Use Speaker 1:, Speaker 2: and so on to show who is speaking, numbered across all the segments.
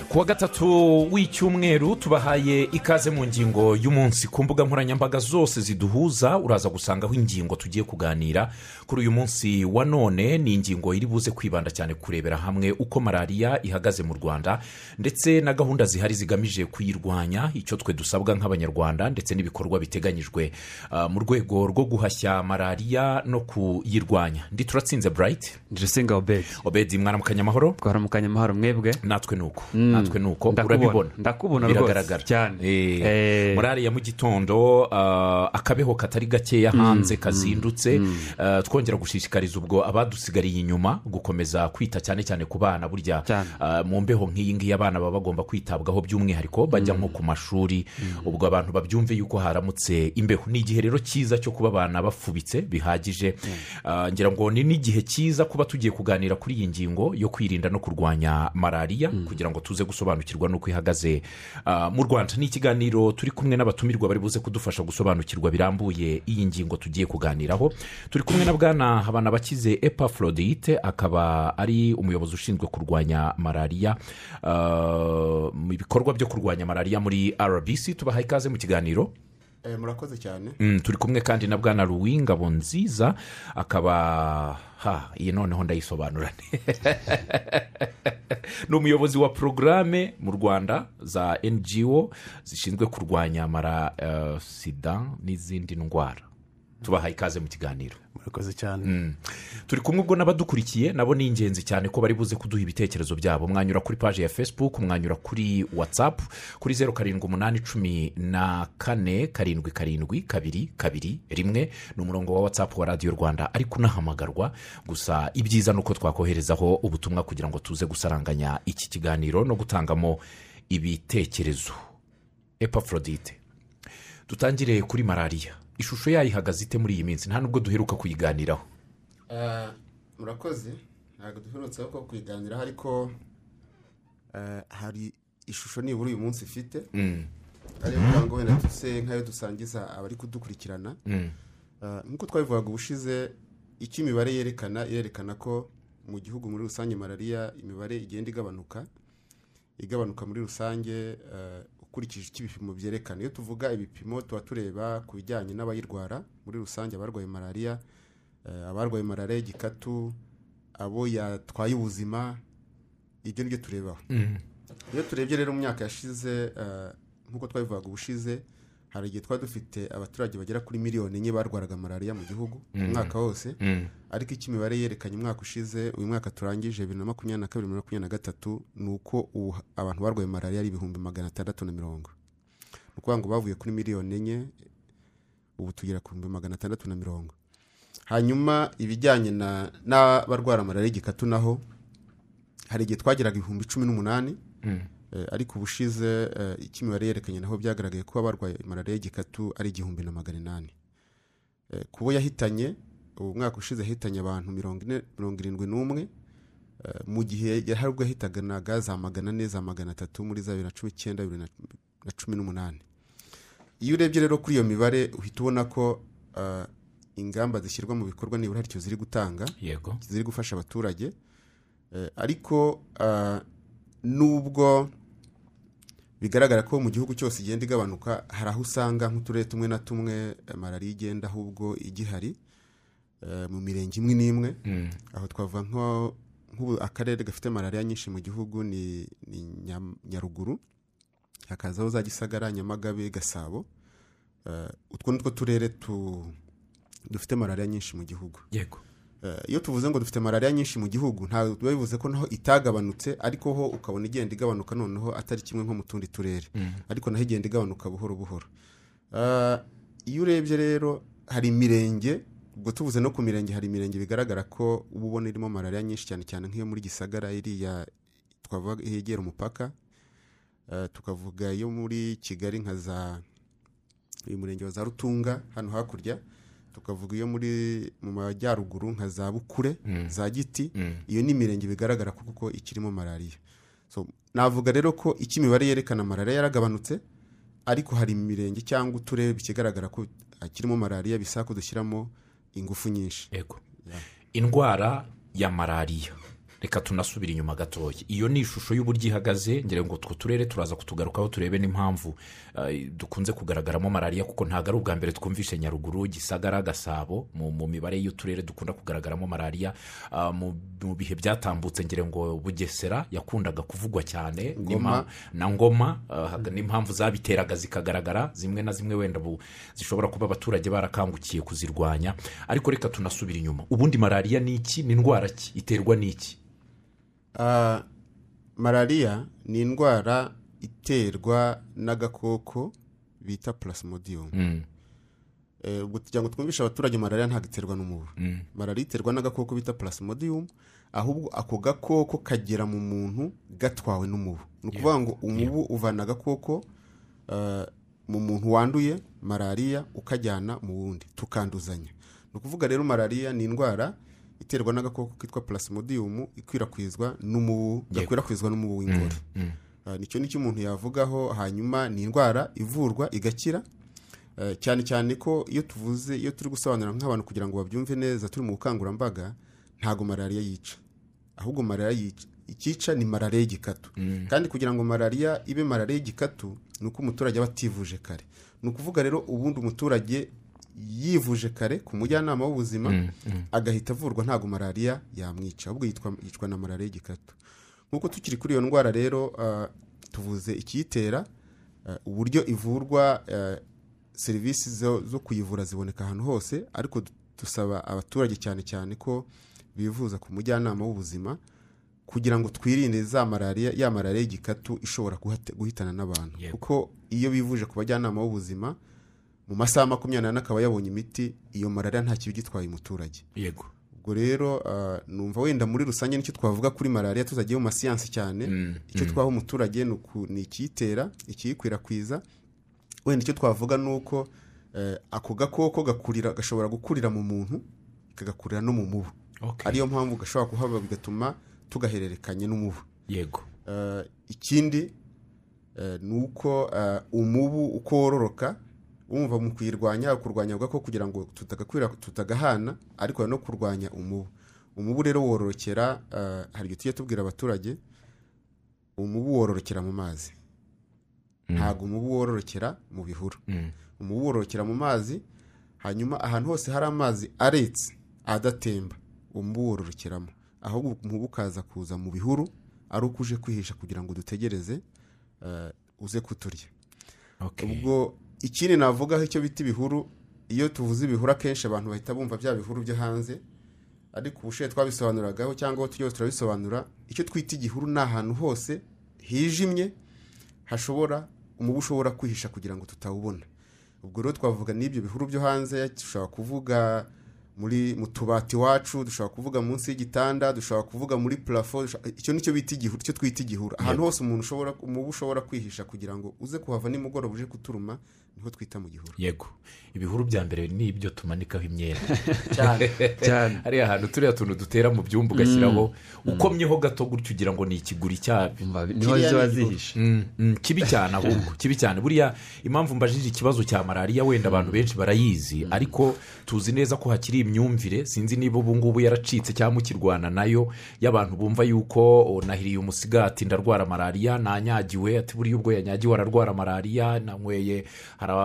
Speaker 1: kuwa gatatu w'icyumweru tubahaye ikaze mu ngingo y'umunsi ku mbuga nkoranyambaga zose ziduhuza uraza gusangaho ingingo tugiye kuganira kuri uyu munsi wa none ni ingingo iri buze kwibanda cyane kurebera hamwe uko malariya ihagaze mu rwanda ndetse na gahunda zihari zigamije kuyirwanya icyo twe dusabwa nk'abanyarwanda ndetse n'ibikorwa biteganyijwe ah, mu rwego rwo guhashya malariya no kuyirwanya ndi turatsinze burayiti
Speaker 2: ndirisenga obedi
Speaker 1: obedi mwana mu kanyamahoro
Speaker 2: twaramukanye amahoro mwebwe
Speaker 1: natwe ni uko
Speaker 2: Mm.
Speaker 1: natwe ni uko
Speaker 2: Ndakubona.
Speaker 1: urabibona
Speaker 2: Ndakubona rwose
Speaker 1: biragaragara
Speaker 2: cyane.
Speaker 1: Eh,
Speaker 2: Eh.
Speaker 1: muri ariya mu gitondo ah, akabeho katari gakeya hanze kazindutse Ah, twongera gushishikariza ubwo abadusigariye inyuma gukomeza kwita cyane cyane ku bana burya
Speaker 2: Cyane.
Speaker 1: ah, mu mbeho nk'iyi ngiyi abana baba bagomba kwitabwaho by'umwihariko bajya nko ku mashuri ubwo abantu babyumve yuko haramutse imbeho ni igihe rero cyiza cyo kuba abana bafubitse bihagije Ah, ngira ngo ni n'igihe cyiza kuba tugiye kuganira kuri iyi ngingo yo kwirinda no kurwanya malariya kugira ngo tuze gusobanukirwa n'uko ihagaze ah, mu rwanda ni ikiganiro turi kumwe n'abatumirwa bari buze kudufasha gusobanukirwa birambuye iyi ngingo tugiye kuganiraho turi kumwe na bwana habana bakize epafrodite akaba ari umuyobozi ushinzwe kurwanya malariya ah, mu bikorwa byo kurwanya malariya muri rbc tubaha ikaze mu kiganiro
Speaker 3: Eh, murakoze cyane
Speaker 1: Mm, turi kumwe kandi na bwana ruwingabo nziza akaba ha iyi noneho ndayisobanura ni umuyobozi wa porogaramu mu rwanda za ngo zishinzwe kurwanya mara eh, sida n'izindi ndwara tubahaye ikaze mu kiganiro
Speaker 3: murakoze cyane
Speaker 1: turi kumwe ubwo n'abadukurikiye nabo ni ingenzi cyane ko bari buze kuduha ibitekerezo byabo mwanyura kuri paji ya facebook mwanyura kuri whatsapp kuri zeru karindwi umunani cumi na kane karindwi karindwi kabiri kabiri rimwe ni umurongo wa whatsapp wa radiyo rwanda ariko unahamagarwa gusa ibyiza ni uko twakoherezaho ubutumwa kugira ngo tuze gusaranganya iki kiganiro no gutangamo ibitekerezo epafrodite dutangire kuri malariya ishusho yayo ihagaze ite muri iyi minsi nta nubwo duheruka kuyiganiraho
Speaker 3: Eh, murakoze ntabwo duherutse ko kuyiganiraho ariko eh, hari ishusho nibura uyu munsi ifite ariyo kugira ngo wenda tuse nk'ayo dusangiza abari kudukurikirana Eh, nk'uko twabivugaga ubushize icyo imibare yerekana irerekana ko mu gihugu muri rusange malariya imibare igenda igabanuka igabanuka muri rusange eh, ukurikije icyo ibipimo byerekana iyo tuvuga ibipimo tuba tureba ku bijyanye n'abayirwara muri rusange abarwaye malariya eh, abarwaye malariya y'igikatu abo yatwaye ubuzima ibyo ni byo turebaho iyo turebye rero mu myaka yashize eh, nk'uko twabivugaga ubushize hari igihe twari dufite abaturage bagera kuri miliyoni enye barwaraga malariya mu gihugu umwaka wose ariko icyo imibare yerekanye umwaka ushize uyu mwaka turangije bibiri na makumyabiri na kabiri bibiri na makumyabiri na gatatu ni uko ubu abantu barwaye malariya ari ibihumbi magana atandatu na mirongo ni ukuvuga ngo bavuye kuri miliyoni enye ubu tugera ku bihumbi magana atandatu na mirongo hanyuma ibijyanye na- n'abarwara malariya igikatu naho hari igihe twageraga ibihumbi cumi n'umunani Eh, ariko ubushize eh, icyo imibare yerekanye naho byagaragaye ko abarwaye malariya y'igikatu ari igihumbi na magana inani Eh, ku bo yahitanye ubu mwaka ushize yahitanye abantu mirongo ine mirongo irindwi n'umwe Eh, mu gihe hari ubwo yahitanaga za magana ane za magana atatu muri za bibiri na cumi icyenda bibiri na- na cumi n'umunani iyo urebye rero kuri iyo mibare uhita ubona ko eh, ingamba zishyirwa mu bikorwa nibura hari icyo ziri gutanga
Speaker 1: yego
Speaker 3: ziri gufasha abaturage Eh, ariko ah, nubwo bigaragara ko mu gihugu cyose igenda igabanuka hari aho usanga nk'uturere tumwe na tumwe eh, malariya igenda ahubwo igihari eh, mu mirenge imwe n'imwe aho twavuga nko nk'ubu akarere gafite malariya nyinshi mu gihugu ni ni Nyam- nyaruguru hakazaho za gisagara nyamagabe gasabo Eh, utwo ni two turere tu- dufite malariya nyinshi mu gihugu
Speaker 1: yego
Speaker 3: Eh, iyo tuvuze ngo dufite malariya nyinshi mu gihugu ntabwo biba bivuze ko naho itagabanutse ariko ho ukabona igenda igabanuka noneho atari kimwe nko mu tundi turere ariko naho igenda igabanuka buhoro buhoro Eh, iyo urebye rero hari imirenge ubwo tuvuze no ku mirenge hari imirenge bigaragara ko uba ubona irimo malariya nyinshi cyane cyane nk'iyo muri gisagara iriya twavuga yegera umupaka Eh, tukavuga iyo muri kigali nka za uyu murenge wa za rutunga hano hakurya tukavuga iyo muri mu majyaruguru nka za bukure za giti iyo ni imirenge bigaragara ko kuko ikirimo malariya so navuga rero ko icyo imibare yerekana malariya yaragabanutse ariko hari imirenge cyangwa uturere bikigaragara ko hakirimo malariya bisaba ko dushyiramo ingufu nyinshi
Speaker 1: yego indwara ya malariya reka tunasubire inyuma gatoya iyo ni ishusho y'uburyo ihagaze ngira ngo utwo turere turaza kutugarukaho turebe n'impamvu eh, dukunze kugaragaramo malariya kuko ntabwo ari ubwa mbere twumvise nyaruguru gisagara gasabo mu mu mibare y'uturere dukunda kugaragaramo malariya Ah, mu mu bihe byatambutse ngira ngo bugesera yakundaga kuvugwa cyane
Speaker 3: Ngoma.
Speaker 1: na ngoma ah, haga- n'impamvu zabiteraga zikagaragara zimwe na zimwe wenda bu- zishobora kuba abaturage barakangukiye kuzirwanya ariko reka tunasubire inyuma ubundi malariya ni iki ni indwara ki iterwa n'iki
Speaker 3: Ah, malariya ni indwara iterwa n'agakoko bita plasmodium
Speaker 1: Mm,
Speaker 3: Eh, ubwo kugira ngo twumvishe abaturage malariya ntabwo iterwa n'umubu
Speaker 1: mm,
Speaker 3: malariya iterwa n'agakoko bita plasmodium ahubwo ako gakoko kagera mu muntu gatwawe n'umubu ni ukuvuga ngo umubu uvana agakoko eh, mu muntu wanduye malariya ukajyana mu wundi tukanduzanya ni ukuvuga rero malariya ni indwara iterwa n'agakoko kitwa plasmodium ikwirakwizwa n'umubu
Speaker 1: Yego.
Speaker 3: gakwirakwizwa n'umubu w'ingore
Speaker 1: mm.
Speaker 3: Ah, nicyo nicyo umuntu yavugaho hanyuma ni indwara ivurwa igakira Eh, cyane cyane ko iyo tuvuze iyo turi gusobanura nk'abantu kugira ngo babyumve neza turi mu bukangurambaga ntabwo malariya yica ahubwo malariya yica icyica ni malariya y'igikatu kandi kugira ngo malariya ibe malariya y'igikatu ni uko umuturage aba ativuje kare ni ukuvuga rero ubundi umuturage yivuje kare ku mujyanama w'ubuzima agahita avurwa ntabwo malariya yamwica ahubwo yitwa yicwa na malariya y'igikatu nk'uko tukiri kuri iyo ndwara rero ah, tuvuze ikiyitera ah, uburyo ivurwa ah, serivisi zo, zo kuyivura ziboneka ahantu hose ariko du- dusaba abaturage cyane cyane ko bivuza ku mujyanama w'ubuzima kugira ngo twirinde za malariya ya malariya y'igikatu ishobora guhate- guhitana n'abantu
Speaker 1: Yego.
Speaker 3: kuko iyo bivuje ku bajyanama b'ubuzima mu masaha makumyabiri n'ane akaba yabonye imiti iyo malariya nta kibi gitwaye umuturage
Speaker 1: yego
Speaker 3: ubwo rero ah, numva wenda muri rusange nicyo twavuga kuri malariya tutagiye mu masiyansi cyane icyo twaha umuturage ni uku- ni ikiyitera ikiyikwirakwiza wenda icyo twavuga ni uko eh, ako gakoko gakurira gashobora gukurira mu muntu kagakurira no mu mubu
Speaker 1: Okay.
Speaker 3: ariyo mpamvu gashobora kuhaba bigatuma tugahererekanya n'umubu
Speaker 1: yego
Speaker 3: Eh, ikindi eh, ni uko eh, umubu uko wororoka wumva mu kuyirwanya yaba kurwanya avuga ko kugira ngo tutagakwira tutagahana ariko hari no kurwanya umubu umubu rero wororokera eh, hari ibyo tujya tubwira abaturage umubu wororokera mu mazi ntabwo umubu wororokera mu bihuru
Speaker 1: Mm.
Speaker 3: umubu wororokera mu mazi hanyuma ahantu hose hari amazi aretse adatemba umubu wororokeramo ahubwo umubu ukaza kuza mu bihuru ari uko uje kwihisha kugira ngo dutegereze eh, uze kuturya
Speaker 1: Okay.
Speaker 3: ubwo ikindi navugaho icyo bita ibihuru iyo tuvuze ibihuru akenshi abantu bahita bumva bya bihuru byo hanze ariko ubushize twabisobanuragaho cyangwa aho tujya hose turabisobanura icyo twita igihuru ni ahantu hose hijimye hashobora umubu ushobora kwihisha kugira ngo tutawubona ubwo rero twavuga n'ibyo bihuru byo hanze dushobora kuvuga muri mu tubati iwacu dushobora kuvuga munsi y'igitanda dushobora kuvuga muri purafo dushobora- icyo nicyo bita igihuru icyo twita igihuru ahantu hose umuntu ushobora umubu ushobora kwihisha kugira ngo uze kuhava nimugoroba uje kuturuma niho twita mu gihuru
Speaker 1: yego ibihuru bya mbere ni ibyo tumanikaho imyenda
Speaker 3: cyane
Speaker 2: cyane
Speaker 1: hariya hantu turiya tuntu dutera mu byumba ugashyiraho ukomyeho gato gutyo ugira ngo ni ikiguri cyabyo
Speaker 2: Umva, niho
Speaker 3: Kiriya
Speaker 2: ziba
Speaker 3: ni igihugu.
Speaker 2: zihishe
Speaker 1: Mm, mm, kibi cyane ahubwo kibi cyane buriya impamvu mbajije ikibazo cya malariya wenda abantu benshi barayizi ariko tuzi neza ko hakiri imyumvire sinzi niba ubu ngubu yaracitse cyangwa ukirwana nayo y'abantu bumva yuko "O, nahiriye umusigati ndarwara malariya nanyagiwe ati buriya ubwo yanyagiwe ararwara malariya nanyweye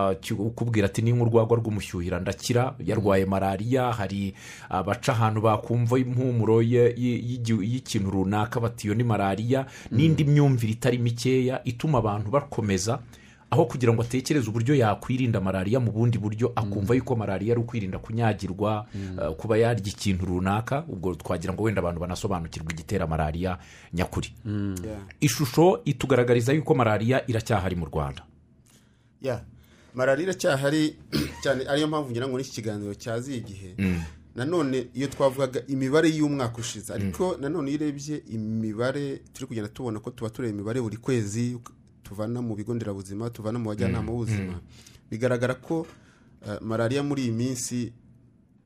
Speaker 1: harakubwira ati ni nk'urwagwa rw'umushyuhira ndakira yarwaye malariya hari abaca ahantu bakumva impumuro ye- ye- y'igi- y'ikintu runaka bati iyo ni malariya n'indi myumvire itari mikeya ituma abantu bakomeza aho kugira ngo atekereze uburyo yakwirinda malariya mu bundi buryo akumva yuko malariya ari ukwirinda kunyagirwa eh, kuba yarya ikintu runaka ubwo twagira ngo wenda abantu banasobanukirwa igitera malariya nyakuri
Speaker 3: Yeah.
Speaker 1: ishusho itugaragariza yuko malariya iracyahari mu rwanda
Speaker 3: ya malariya iracyahari cyane ariyo mpamvu ngira ngo n'iki kiganiro cyaziye igihe nanone iyo twavugaga imibare y'umwaka ushize ariko nanone iyo urebye imibare turi kugenda tubona ko tuba tureba imibare buri kwezi tuvana mu bigo nderabuzima tuvana mu bajyanama b'ubuzima bigaragara ko eh, malariya muri iyi minsi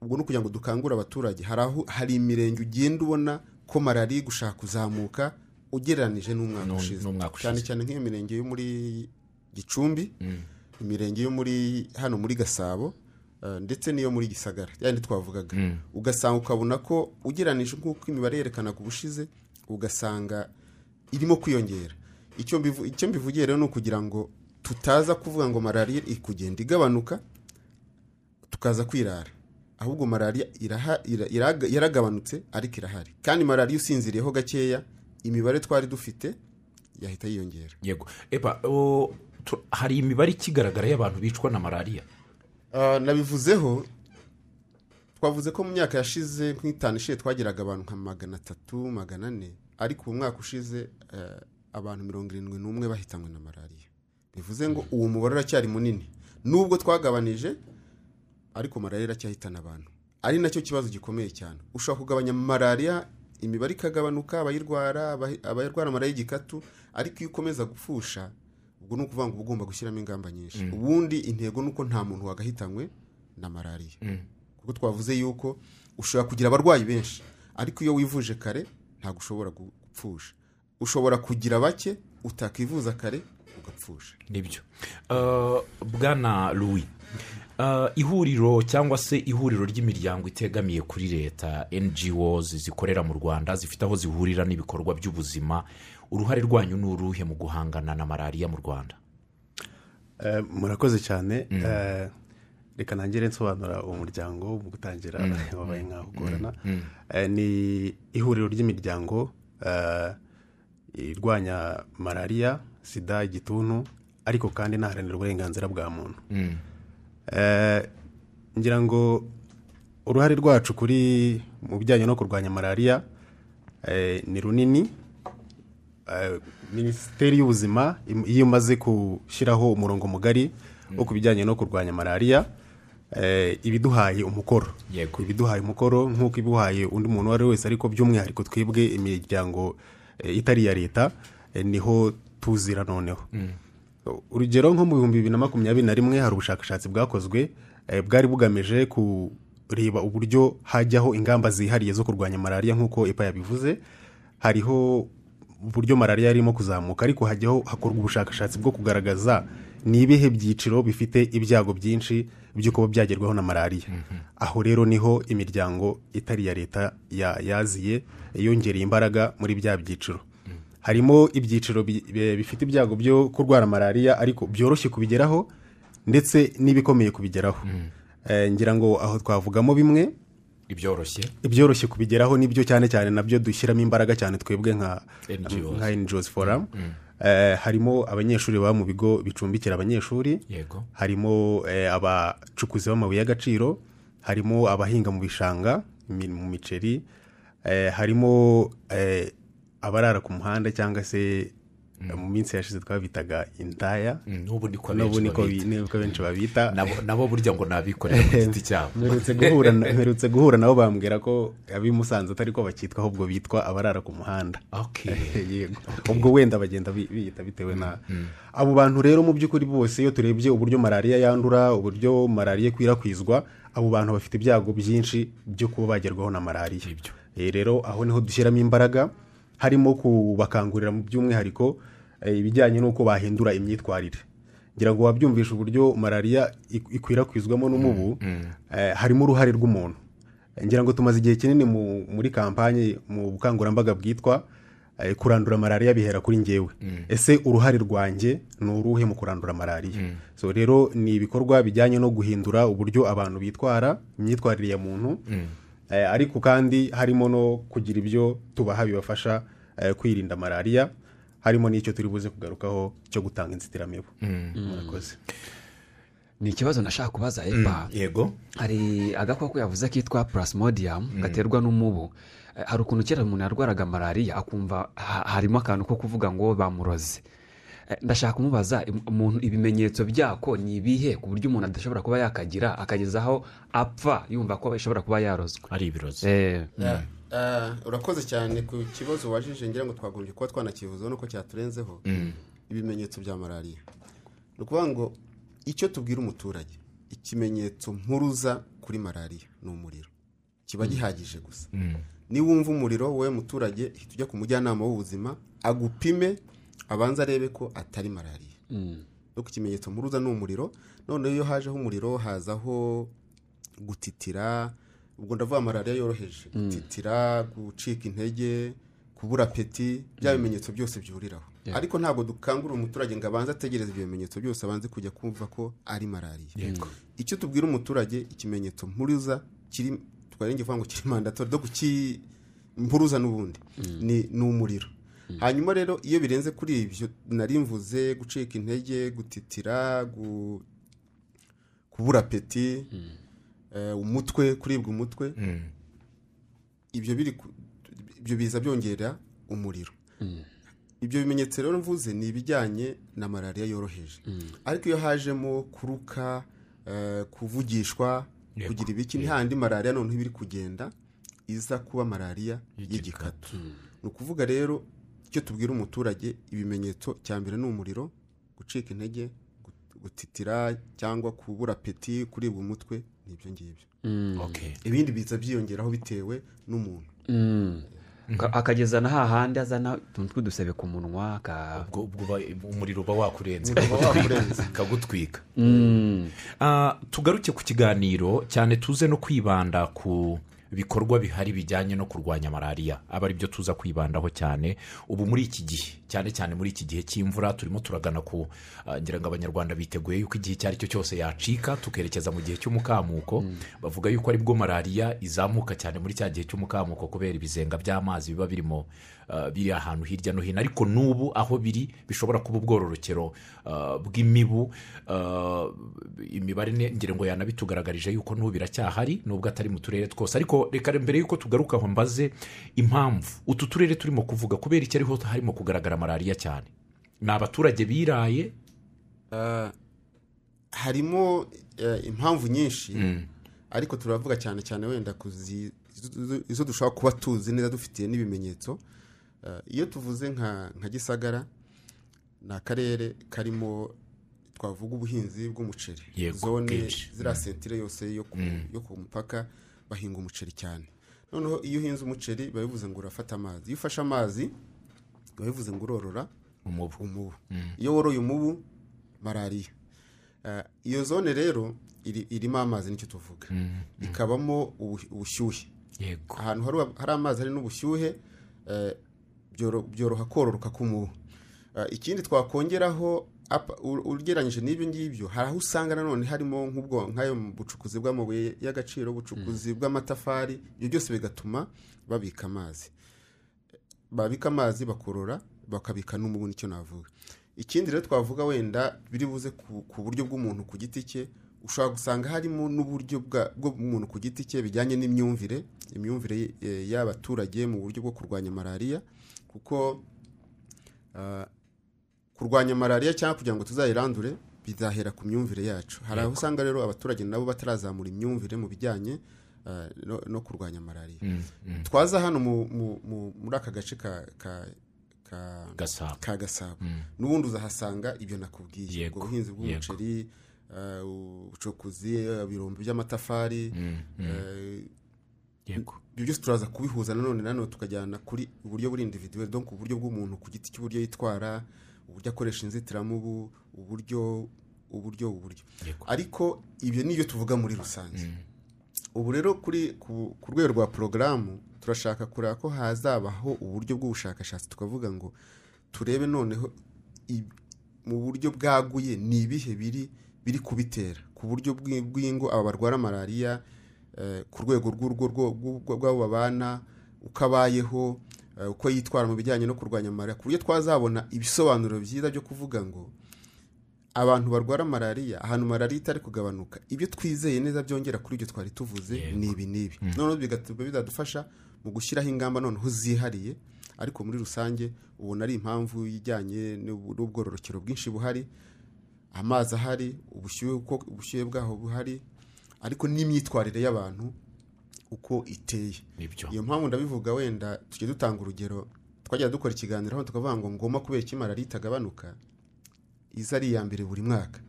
Speaker 3: ubwo ni ukugira ngo dukangure abaturage hari aho hari imirenge ugenda ubona ko malariya iri gushaka kuzamuka ugereranije n'umwaka
Speaker 1: N'u-
Speaker 3: ushize
Speaker 1: n'umwaka ushize.
Speaker 3: cyane cyane nk'iyo mirenge yo muri gicumbi imirenge yo muri hano muri gasabo eh, ndetse n'iyo muri gisagara yandi twavugaga ugasanga ukabona ko ugereranije nk'uko imibare yerekanaga ubushize ugasanga irimo kwiyongera icyo mbivu- icyo mbivugiye rero ni ukugira ngo tutaza kuvuga ngo malariya iri kugenda igabanuka tukaza kwirara ahubwo malariya iraha- ira- iraga- yaragabanutse ariko irahari kandi malariya usinziriyeho gakeya imibare twari dufite yahita yiyongera
Speaker 1: yego eba o, tu- hari imibare ikigaragara y'abantu bicwa na malariya
Speaker 3: Ah, nabivuzeho twavuze ko mu myaka yashize nk'itanu ishize twagiraga abantu nka magana atatu magana ane ariko uwo mwaka ushize eh, abantu mirongo irindwi n'umwe bahitanwe na malariya bivuze ngo uwo mubare uracyari munini nubwo twagabanije ariko malariya iracyahitana abantu ari nacyo kibazo gikomeye cyane ushobora kugabanya malariya imibare ikagabanuka abayirwara abahi- abayirwara malariya y'igikatu ariko iyo ukomeza gupfusha ubwo ni ukuvuga ngo uba ugomba gushyiramo ingamba nyinshi ubundi intego ni uko nta muntu wagahitanywe na malariya kuko twavuze yuko ushobora kugira abarwayi benshi ariko iyo wivuje kare ntabwo ushobora gu- gupfusha ushobora kugira bake utakivuza kare ugapfusha
Speaker 1: nibyo Ah, bwana louis Ah, ihuriro cyangwa se ihuriro ry'imiryango itegamiye kuri leta NGOs zikorera mu rwanda zifite aho zihurira n'ibikorwa by'ubuzima uruhare rwanyu ni uruhe mu guhangana na malariya mu rwanda
Speaker 4: Eh, murakoze cyane Eh, reka ntangire nsobanura uwo muryango mu gutangira wabaye nk'aho ugorana Eh, ni ihuriro ry'imiryango eh, irwanya malariya sida igituntu ariko kandi inaharanira uburenganzira bwa muntu Eh, ngira ngo uruhare rwacu kuri mu bijyanye no kurwanya malariya eh, ni runini Eh, minisiteri y'ubuzima im- iyo imaze gushyiraho umurongo mugari wo ku bijyanye no kurwanya malariya eh, iba iduhaye umukoro
Speaker 1: Yego.
Speaker 4: iba iduhaye umukoro nk'uko iba iwuhaye undi muntu uwo ari we wese ariko by'umwihariko twebwe imiryango eh, itari iya leta eh, niho tuzira noneho urugero nko mu bihumbi bibiri na makumyabiri na rimwe hari ubushakashatsi bwakozwe eh, bwari bugamije kureba uburyo hajyaho ingamba zihariye zo kurwanya malariya nk'uko epa yabivuze hariho uburyo malariya irimo kuzamuka ariko hajyaho hakorwa ubushakashatsi bwo kugaragaza ni ibihe byiciro bifite ibyago byinshi byo kuba byagerwaho na malariya aho rero niho imiryango itari iya leta ya- yaziye yongereye imbaraga muri bya byiciro harimo ibyiciro bi- bi- bifite ibyago byo kurwara malariya ariko byoroshye kubigeraho ndetse n'ibikomeye kubigeraho Eh, ngira ngo aho twavugamo bimwe
Speaker 1: ibyoroshye
Speaker 4: ibyoroshye kubigeraho nibyo cyane cyane nabyo dushyiramo imbaraga cyane twebwe nka
Speaker 1: NGOs.
Speaker 4: nka NGOs forum Eh, harimo abanyeshuri baba mu bigo bicumbikira abanyeshuri
Speaker 1: yego
Speaker 4: harimo eh, abacukuzi b'amabuye y'agaciro harimo abahinga mu bishanga mi- mu miceri eh, harimo eh, abarara ku muhanda cyangwa se mu minsi yashize twabitaga intaya
Speaker 1: Mm, n'ubu niko
Speaker 4: n'ubu
Speaker 1: benshi
Speaker 4: niko
Speaker 1: babita.
Speaker 4: bi- niko benshi babita
Speaker 1: Nabo- nabo burya ngo nabikorera ku giti cyabo
Speaker 4: mperutse guhura na- mperutse guhura nabo bambwira ko ab'i musanze atari ko bakitwa ahubwo bitwa abarara ku muhanda
Speaker 1: okay
Speaker 4: yego ubwo wenda bagenda bi- biyita bitewe na abo bantu rero mu by'ukuri bose iyo turebye uburyo malariya yandura uburyo malariya ikwirakwizwa abo bantu bafite ibyago byinshi byo kuba bagerwaho na malariya
Speaker 1: Ibyo.
Speaker 4: Eh, rero aho niho dushyiramo imbaraga harimo kubakangurira mu by'umwihariko eh, ibijyanye n'uko bahindura imyitwarire ngira ngo wabyumvishe uburyo malariya ik- ikwirakwizwamo n'umubu eh, harimo uruhare rw'umuntu ngira ngo tumaze igihe kinini mu- muri kampanye mu bukangurambaga bwitwa eh, kurandura malariya bihera kuri ngewe ese uruhare rwanjye ni uruhe mu kurandura malariya so rero ni ibikorwa bijyanye no guhindura uburyo abantu bitwara imyitwarire ya muntu Eh, ariko kandi harimo no kugira ibyo tubaha bibafasha eh, kwirinda malariya harimo n'icyo turi buze kugarukaho cyo gutanga inzitiramibu murakoze
Speaker 2: ni ikibazo nashaka kubaza epa
Speaker 1: yego
Speaker 2: hari agakoko yavuze kitwa purasmodium gaterwa n'umubu Eh, hari ukuntu kera umuntu yarwaraga malariya akumva ha- harimo akantu ko kuvuga ngo bamuroze Eh, ndashaka kumubaza im- umuntu ibimenyetso byako ni ibihe ku buryo umuntu adashobora kuba yakagira akageza aho apfa yumva ko ashobora kuba yarozwe
Speaker 1: ari ibirozi
Speaker 2: Eh,
Speaker 3: Ah, urakoze cyane ku kibazo wajije ngira ngo twagombye kuba twanakivuzeho nuko cyaturenzeho ibimenyetso bya malariya ni ukuvuga ngo icyo tubwira umuturage ikimenyetso mpuruza kuri malariya ni umuriro kiba gihagije gusa niba wumva umuriro wowe muturage hita ujya ku mujyanama w'ubuzima agupime abanza arebe ko atari malariya nuko ikimenyetso mpuruza ni umuriro noneho iyo hajeho umuriro hazaho gutitira ubwo ndavuga malariya yoroheje gutitira gucika intege kubura peti bya bimenyetso byose byuriraho
Speaker 2: Yeah.
Speaker 3: ariko ntabwo dukangurira umuturage ngo abanze ategereze ibyo bimenyetso byose abanze kujya kumva ko ari malariya icyo tubwira umuturage ikimenyetso mpuruza kiri twarenge kuvuga ngo kiri mandatori do kuki mpuruza n'ubundi ni ni umuriro hanyuma rero iyo birenze kuri ibyo nari mvuze gucika intege gutitira gu- kubura peti eh, umutwe kuribwa umutwe ibyo biri ku- ibyo biza byongera umuriro ibyo bimenyetso rero mvuze ni ibijyanye na malariya yoroheje ariko iyo hajemo kuruka eh, kuvugishwa
Speaker 1: Yego.
Speaker 3: kugira ibiki ni handi malariya noneho iba iri kugenda iza kuba malariya y'igikatu ni ukuvuga rero icyo tubwira umuturage ibimenyetso cya mbere ni umuriro gucika intege gut- gutitira cyangwa kubura peti kuribwa umutwe ni ibyo ngibyo ibindi biza byiyongeraho bitewe n'umuntu
Speaker 2: Ka- akageza na hahandi azana utuntu tw'udusebe ku munwa ka
Speaker 1: ubwo ubwo uba- umuriro uba wakurenze
Speaker 3: Uba wakurenze.
Speaker 1: ukagutwika
Speaker 2: Mm.
Speaker 1: Ah, tugaruke ku kiganiro cyane tuze no kwibanda ku bikorwa bihari bijyanye no kurwanya malariya aba ari byo tuza kwibandaho cyane ubu muri iki gihe cyane cyane muri iki gihe cy'imvura turimo turagana ku ah, ngira ngo abanyarwanda biteguye yuko igihe icyo ari cyo cyose yacika tukerekeza mu gihe cy'umukamuko bavuga yuko aribwo malariya izamuka cyane muri cya gihe cy'umukamuko kubera ibizenga by'amazi biba birimo ah, biri ahantu hirya no hino ariko n'ubu aho biri bishobora kuba ubwororokero ah, bw'imibu ah, imibare ne- ngira ngo yanabitugaragarije yuko n'ubu biracyahari nubwo atari mu turere twose ariko reka mbere yuko tugaruka aho mbaze impamvu utu turere turimo kuvuga kubera iki ariho harimo kugaragara malariya cyane ni abaturage biraye
Speaker 3: harimo eh, impamvu nyinshi ariko turavuga cyane cyane wenda ku zi- izo- izo dushobora kuba tuzi neza dufitiye n'ibimenyetso Eh, iyo tuvuze nka nka gisagara ni akarere karimo twavuga ubuhinzi bw'umuceri
Speaker 1: Yego,
Speaker 3: zone
Speaker 1: bwinshi.
Speaker 3: ziriya sentire yose yo ku, yo ku mupaka bahinga umuceri cyane noneho iyo uhinze umuceri biba bivuze ngo urafata amazi iyo ufashe amazi biba bivuze ngo urorora
Speaker 1: umubu
Speaker 3: umubu iyo woroye umubu malariya Eh, iyo zone rero iri- irimo amazi nicyo tuvuga ikabamo ubu- ubushyuhe
Speaker 1: yego
Speaker 3: ahantu hari- hari amazi hari n'ubushyuhe eh, byoro- byoroha kororoka k'umubu Eh, ikindi twakongeraho apa- u- ugereranyije n'ibyo ngibyo hari aho usanga nanone harimo nk'ubwo nk'ayo mu bucukuzi bw'amabuye y'agaciro ubucukuzi bw'amatafari ibyo byose bigatuma babika amazi babika amazi bakorora bakabika n'umubu nicyo navuga ikindi rero twavuga wenda biri buze ku, ku buryo bw'umuntu ku giti cye ushobora gusanga harimo n'uburyo bwa- bw'umuntu ku giti cye bijyanye n'imyumvire imyumvire eh, y'abaturage mu buryo bwo kurwanya malariya kuko ah, kurwanya malariya cyangwa kugira ngo tuzayirandure bizahera ku myumvire yacu hari aho usanga rero abaturage nabo batarazamura imyumvire mu bijyanye ah, no, no kurwanya malariya twaza hano mu- mu- mu- muri aka gace ka ka- ka-
Speaker 1: gasabo
Speaker 3: ka gasabo n'ubundi uzahasanga ibyo nakubwiye
Speaker 1: Yego,
Speaker 3: ubwo buhinzi
Speaker 1: yego.
Speaker 3: bw'umuceri eh, ubucukuzi ibirombe by'amatafari eh,
Speaker 1: yego
Speaker 3: ibyo byose turaza kubihuza nanone nanone tukajyana kuri uburyo buri individuwe donc uburyo bw'umuntu ku giti cy'uburyo yitwara uburyo akoresha inzitiramubu uburyo uburyo uburyo
Speaker 1: Yego.
Speaker 3: ariko ibyo ni ibyo tuvuga muri rusange ubu rero kuri ku, ku rwego rwa porogaramu turashaka kureba ko hazabaho uburyo bw'ubushakashatsi tukavuga ngo turebe noneho i- mu buryo bwaguye ni ibihe biri biri kubitera ku buryo bw'i- bw'ingo aba barwara malariya eh, ku rwego rw'urugo rwo- rw'u- rw'abo babana uko abayeho eh, uko yitwara mu bijyanye no kurwanya malariya ku buryo twazabona ibisobanuro byiza byo kuvuga ngo abantu barwara malariya ahantu malariya itari kugabanuka ibyo twizeye neza byongera kuri ibyo twari tuvuze ni ibi n'ibi noneho bigatuma bizadufasha mu gushyiraho ingamba noneho zihariye ariko muri rusange ubona ari impamvu ijyanye n'ubu- n'ubwororokero bwinshi buhari amazi ahari ubushyuhe uko ubushyuhe bwaho buhari ariko n'imyitwarire y'abantu uko iteye
Speaker 1: nibyo
Speaker 3: iyo mpamvu ndabivuga wenda tujya dutanga urugero twajya dukora ikiganiro aho tukavuga ngo ngoma kubera iki malariya itagabanuka iza ari iya mbere buri mwaka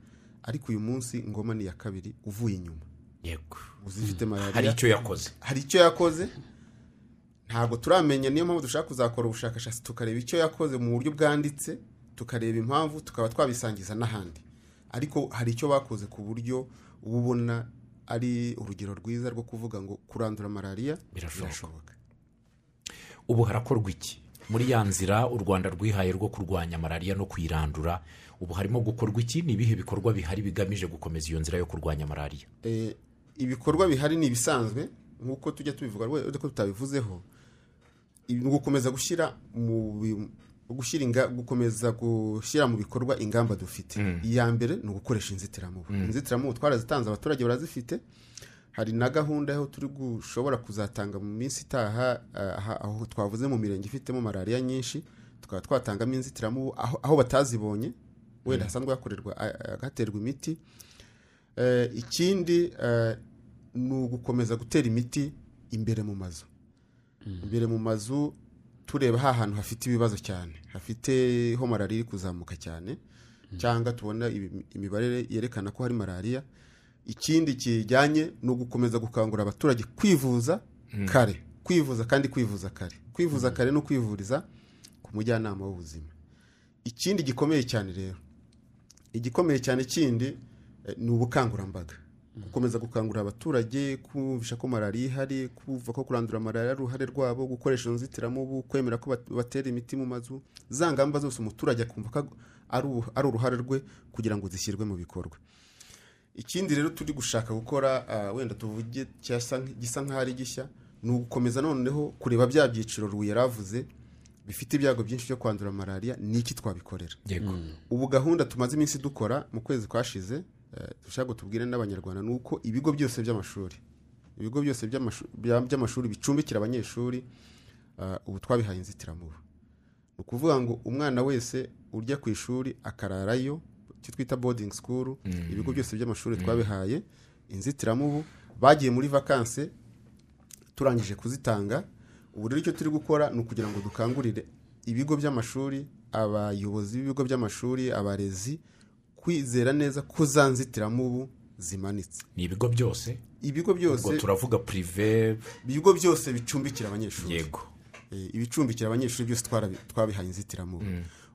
Speaker 3: ariko uyu munsi ngoma ni iya kabiri uvuye inyuma
Speaker 1: yego
Speaker 3: uzi ifite
Speaker 1: hari
Speaker 3: malariya
Speaker 1: icyo yakoze
Speaker 3: hari icyo yakoze ntabwo turamenya niyo mpamvu dushaka kuzakora ubushakashatsi tukareba icyo yakoze mu buryo bwanditse tukareba impamvu tukaba twabisangiza n'ahandi ariko hari icyo bakoze ku buryo uba ubona ari urugero rwiza rwo kuvuga ngo kurandura malariya
Speaker 1: Birashoboka. ubu harakorwa iki muri ya nzira u rwanda rwihaye rwo kurwanya malariya no kuyirandura ubu harimo gukorwa iki ni ibihe bikorwa bihari bigamije gukomeza iyo nzira yo kurwanya malariya
Speaker 3: Eh, ibikorwa bihari ni ibisanzwe nk'uko tujya tubivuga rwose ariko tutabivuzeho Ibi- ni ugukomeza gushyira mu bi- gushyira inga- gukomeza gushyira mu bikorwa ingamba dufite iya mbere ni ugukoresha inzitiramubu inzitiramubu twarazitanze abaturage barazifite hari na gahunda aho turi gushobora kuzatanga mu minsi itaha ah, aha- aho twavuze mu mirenge ifitemo malariya nyinshi tukaba twatangamo inzitiramubu aho, aho batazibonye wenda hasanzwe hakorerwa ah, ah, haterwa imiti Eh, ikindi eh, ni ugukomeza gutera imiti imbere mu mazu imbere mu mazu tureba ha hantu hafite ibibazo cyane hafiteho malariya iri kuzamuka cyane cyangwa tubona ibi- imibare yerekana ko hari malariya ikindi kijyanye ni ugukomeza gukangurira abaturage kwivuza kare kwivuza kandi kwivuza kare kwivuza kare no kwivuriza ku mujyanama w'ubuzima ikindi gikomeye cyane rero igikomeye cyane kindi eh, ni ubukangurambaga gukomeza gukangurira abaturage kumvisha ko malariya ihari kumva ko kurandura malariya ari uruhare rwabo gukoresha inzitiramubu kwemera ko bat- batera imiti mu mazu za ngamba zose umuturage akumva ko ari ubu- ari uruhare rwe kugira ngo zishyirwe mu bikorwa ikindi rero turi gushaka gukora ah, wenda tuvuge cyasa- gisa nk'aho ari gishya ni ugukomeza noneho kureba bya byiciro ruye yaravuze bifite ibyago byinshi byo kwandura malariya ni iki twabikorera
Speaker 1: yego
Speaker 3: ubu gahunda tumaze iminsi dukora mu kwezi kwashize eh, dushaka tubwire n'abanyarwanda ni uko ibigo byose by'amashuri ibigo byose by'amashu- bya- by'amashuri bicumbikira abanyeshuri eh, ubu twabihaye inzitiramubu ni ukuvuga ngo umwana wese ujya ku ishuri akararayo icyo twita boarding school ibigo byose by'amashuri twabihaye inzitiramubu bagiye muri vakanse turangije kuzitanga ubu rero icyo turi gukora ni ukugira ngo dukangurire ibigo by'amashuri abayobozi b'ibigo by'amashuri abarezi kwizera neza ko za nzitiramubu zimanitse
Speaker 1: ni ibigo byose
Speaker 3: ibigo byose
Speaker 1: ubwo turavuga purive
Speaker 3: ibigo byose bicumbikira abanyeshuri
Speaker 1: yego
Speaker 3: Eh, ibicumbikira abanyeshuri byose twarabi- twabihaye inzitiramubu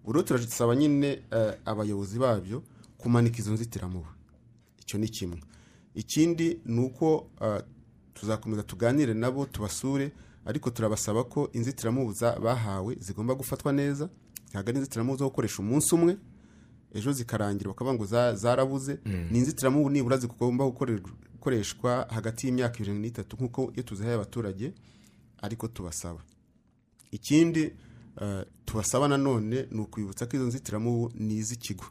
Speaker 3: ubu rero turasaba nyine eh, abayobozi babyo kumanika izo nzitiramubu icyo ni kimwe ikindi ni uko eh, tuzakomeza tuganire nabo tubasure ariko turabasaba ko inzitiramubu za- bahawe zigomba gufatwa neza ntabwo ari inzitiramubu zo gukoresha umunsi umwe ejo zikarangira bakavuga ngo za- zarabuze ni inzitiramubu nibura zigomba gukorerwa- gukoreshwa hagati y'imyaka irindwi n'itatu nk'uko iyo tuzihaye abaturage ariko tubasaba ikindi eh, tubasaba nanone ni ukwibutsa ko izo nzitiramubu ni iz'ikigo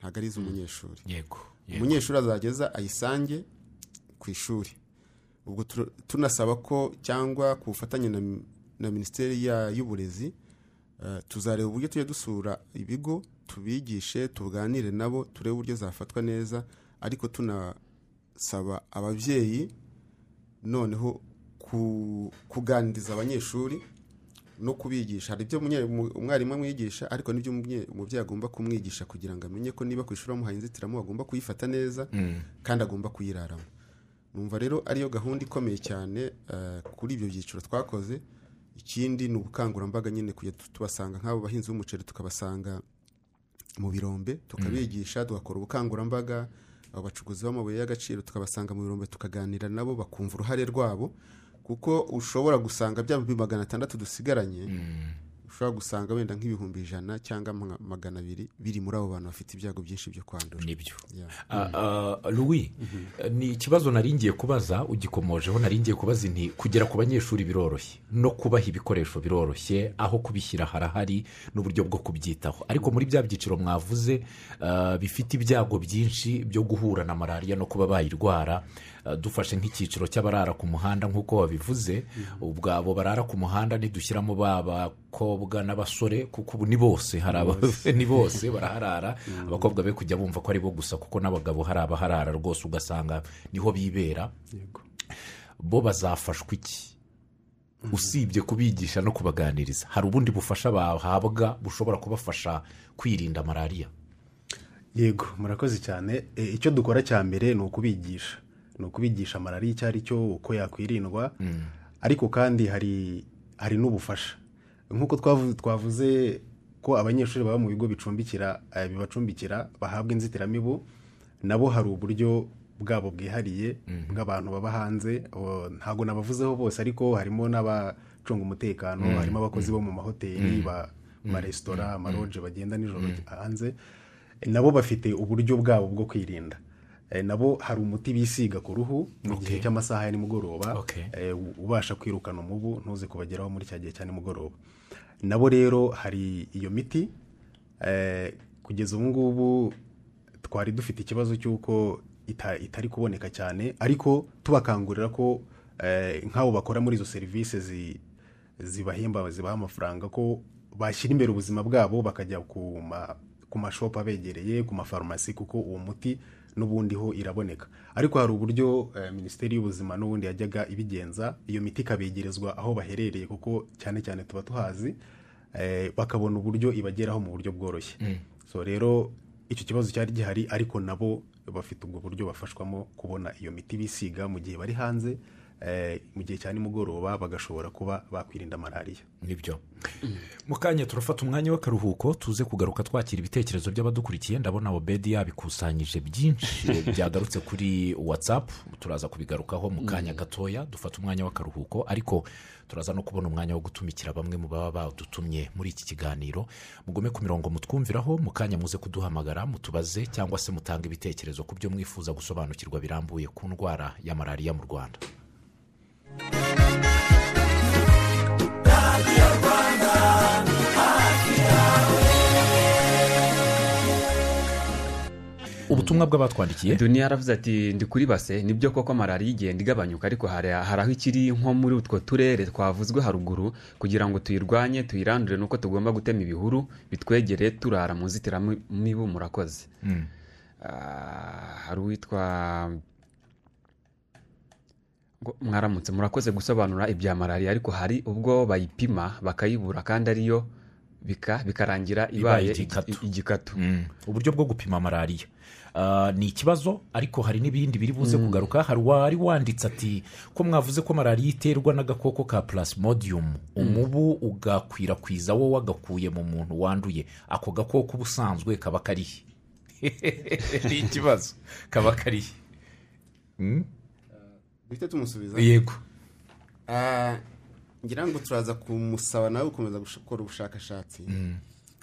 Speaker 3: ntabwo ari iz'umunyeshuri
Speaker 1: yego yego.
Speaker 3: umunyeshuri azageza ayisange ku ishuri ubwo tur- tunasaba ko cyangwa ku bufatanye na, mi- na minisiteri ya- y'uburezi eh, tuzareba uburyo tujya dusura ibigo tubigishe tuganire nabo turebe uburyo zafatwa neza ariko tunasaba ababyeyi noneho ku- kuganiriza abanyeshuri no kubigisha hari ibyo umunye- umu- umwarimu amwigisha ariko n'ibyo umubye- umubyeyi agomba kumwigisha kugira ngo amenye ko niba ku ishuri bamuhaye inzitiramubu agomba kuyifata neza kandi agomba kuyiraramo numva rero ariyo gahunda ikomeye cyane eh, kuri ibyo byiciro twakoze ikindi ni ubukangurambaga nyine kujya tu- tubasanga nk'abo bahinzi b'umuceri tukabasanga mu birombe tukabigisha tugakora ubukangurambaga abo bacukuzi b'amabuye y'agaciro tukabasanga mu birombe tukaganira nabo bakumva uruhare rwabo kuko ushobora gusanga bya bihumbi magana atandatu dusigaranye ushobora gusanga wenda nk'ibihumbi ijana cyangwa ma- magana abiri biri muri abo bantu bafite ibyago byinshi byo kwandura
Speaker 1: nibyo
Speaker 3: Yeah.
Speaker 1: Ah, ah, louis eh, ni ikibazo naringiye kubaza ugikomojeho naringiye kubaza inti kugera ku banyeshuri biroroshye no kubaha ibikoresho biroroshye aho kubishyira harahari n'uburyo bwo kubyitaho ariko muri bya byiciro mwavuze ah, bifite ibyago byinshi byo guhura na malariya no kuba bayirwara ah, dufashe nk'icyiciro cy'abarara ku muhanda nk'uko babivuze ubwo abo barara ku muhanda nidushyiramo b'abakobwa n'abasore kuko ubu ni bose hari aba- ni bose baraharara abakobwa be kujya bumva ko ari bo gusa kuko n'abagabo hari abaharara rwose ugasanga niho bibera bo bazafashwa iki usibye kubigisha no kubaganiriza hari ubundi bufasha bahabwa bushobora kubafasha kwirinda malariya
Speaker 4: yego murakoze cyane E, icyo dukora cya mbere ni ukubigisha ni ukubigisha malariya icyo ari cyo uko yakwirindwa ariko kandi hari hari n'ubufasha nk'uko twavu- twavuze ko abanyeshuri baba mu bigo bicumbikira eh, bibacumbikira bahabwa inzitiramibu nabo hari uburyo bwabo bwihariye bw'abantu baba hanze abo- ntabwo nabavuzeho bose ariko harimo n'abacunga umutekano harimo abakozi bo mu mahoteli ba- amaresitora amaronje bagenda nijoro hanze nabo bafite uburyo bwabo bwo kwirinda Eh, nabo hari umuti bisiga ku ruhu mu gihe
Speaker 1: Okay.
Speaker 4: cy'amasaha ya nimugoroba
Speaker 1: Okay.
Speaker 4: eh, u- ubasha kwirukana umubu ntuze kubageraho muri cya gihe cya nimugoroba nabo rero hari iyo miti eh, kugeza ubu ngubu twari dufite ikibazo cy'uko ita- itari kuboneka cyane ariko tubakangurira ko eh, nk'abo bakora muri izo serivisi zi- zibahemba zibaha amafaranga ko bashyira imbere ubuzima bwabo bakajya ku ma- ku mashopu abegereye ku mafarumasi kuko uwo muti n'ubundi ho iraboneka ariko hari uburyo eh, minisiteri y'ubuzima n'ubundi yajyaga ibigenza iyo miti ikabegerezwa aho baherereye kuko cyane cyane tuba tuhazi eh, bakabona uburyo ibageraho mu buryo bworoshye so rero icyo kibazo cyari gihari ariko nabo bafite ubwo buryo bafashwamo kubona iyo miti bisiga mu gihe bari hanze eh, mu gihe cya nimugoroba bagashobora kuba bakwirinda malariya
Speaker 1: nibyo mu kanya turafata umwanya w'akaruhuko tuze kugaruka twakira ibitekerezo by'abadukurikiye ndabona obedi yabikusanyije byinshi byagarutse kuri watsapu turaza kubigarukaho mu kanya gatoya dufata umwanya w'akaruhuko ariko turaza no kubona umwanya wo gutumikira bamwe mu baba badutumye muri iki kiganiro mugume ku mirongo mutwumviraho mu kanya muze kuduhamagara mutubaze cyangwa se mutange ibitekerezo ku byo mwifuza gusobanukirwa birambuye ku ndwara ya malariya mu rwanda ubutumwa bw'abatwandikiye
Speaker 2: duniya yaravuze ati ndi kuri base nibyo koko malariya igenda igabanyuka ariko hari hari aho ikiri nko muri utwo turere twavuzwe haruguru kugira ngo tuyirwanye tuyirandure nuko tugomba gutema ibihuru bitwegereye turara mu nzitiramibu murakoze
Speaker 1: Mm.
Speaker 2: Ah, hari uwitwa ngo mwaramutse murakoze gusobanura ibya malariya ariko hari ubwo bayipima bakayibura kandi ariyo bika- bikarangira
Speaker 1: Ibaye
Speaker 2: ibaye
Speaker 1: igikatu.
Speaker 2: igi- igikatu
Speaker 1: Mm. uburyo bwo gupima malariya Ah, ni ikibazo ariko hari n'ibindi biri buze kugaruka hari uwari wanditse ati ko mwavuze ko malariya iterwa n'agakoko ka plasmodium umubu ugakwirakwiza wo wagakuye mu muntu wanduye ako gakoko ubusanzwe kaba karihe ni ikibazo kaba karihe Mm?
Speaker 3: duhite tumusubiza
Speaker 1: yego
Speaker 3: Ah, ngira ngo turaza kumusaba nawe gukomeza gukora ubushakashatsi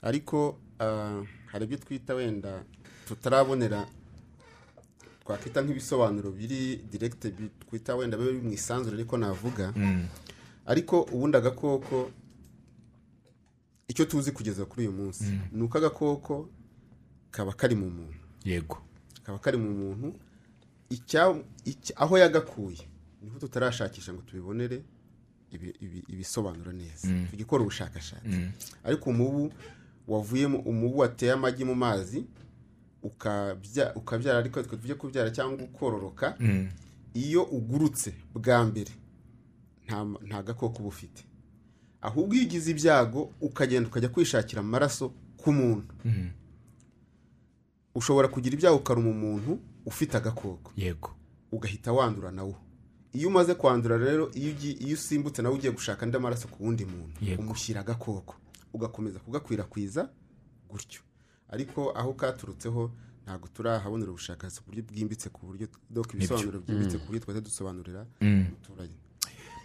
Speaker 3: ariko ah, hari ibyo twita wenda tutarabonera twakwita nk'ibisobanuro biri diregite twita wenda biba biri mu isanzure ariko navuga ariko ubundi agakoko icyo tuzi kugeza kuri uyu munsi ni uko agakoko kaba kari mu muntu
Speaker 1: yego
Speaker 3: kaba kari mu muntu icya- icya- aho yagakuye niho tutarashakisha ngo tubibonere ibi- ibi- ibisobanuro neza tugikora ubushakashatsi ariko umubu wavuyemo umubu wateye amagi mu mazi ukabya- ukabyara ariko tuvuge kubyara cyangwa ukororoka iyo ugurutse bwa mbere nta ma- nta gakoko uba ufite ahubwo iyo ugize ibyago ukagenda ukajya kwishakira amaraso ku muntu ushobora kugira ibyago ukaruma umuntu ufite agakoko
Speaker 1: yego
Speaker 3: ugahita wandura nawo iyo umaze kwandura rero iyo ugi- iyo usimbutse nawe ugiye gushaka andi maraso ku wundi muntu
Speaker 1: Yego.
Speaker 3: umushyira agakoko ugakomeza kugakwirakwiza gutyo ariko aho katurutseho ntabwo turahabonera ubushakashatsi ku buryo bwimbitse ku buryo doka ibisobanuro byimbitse ku buryo twajya dusobanurira umuturage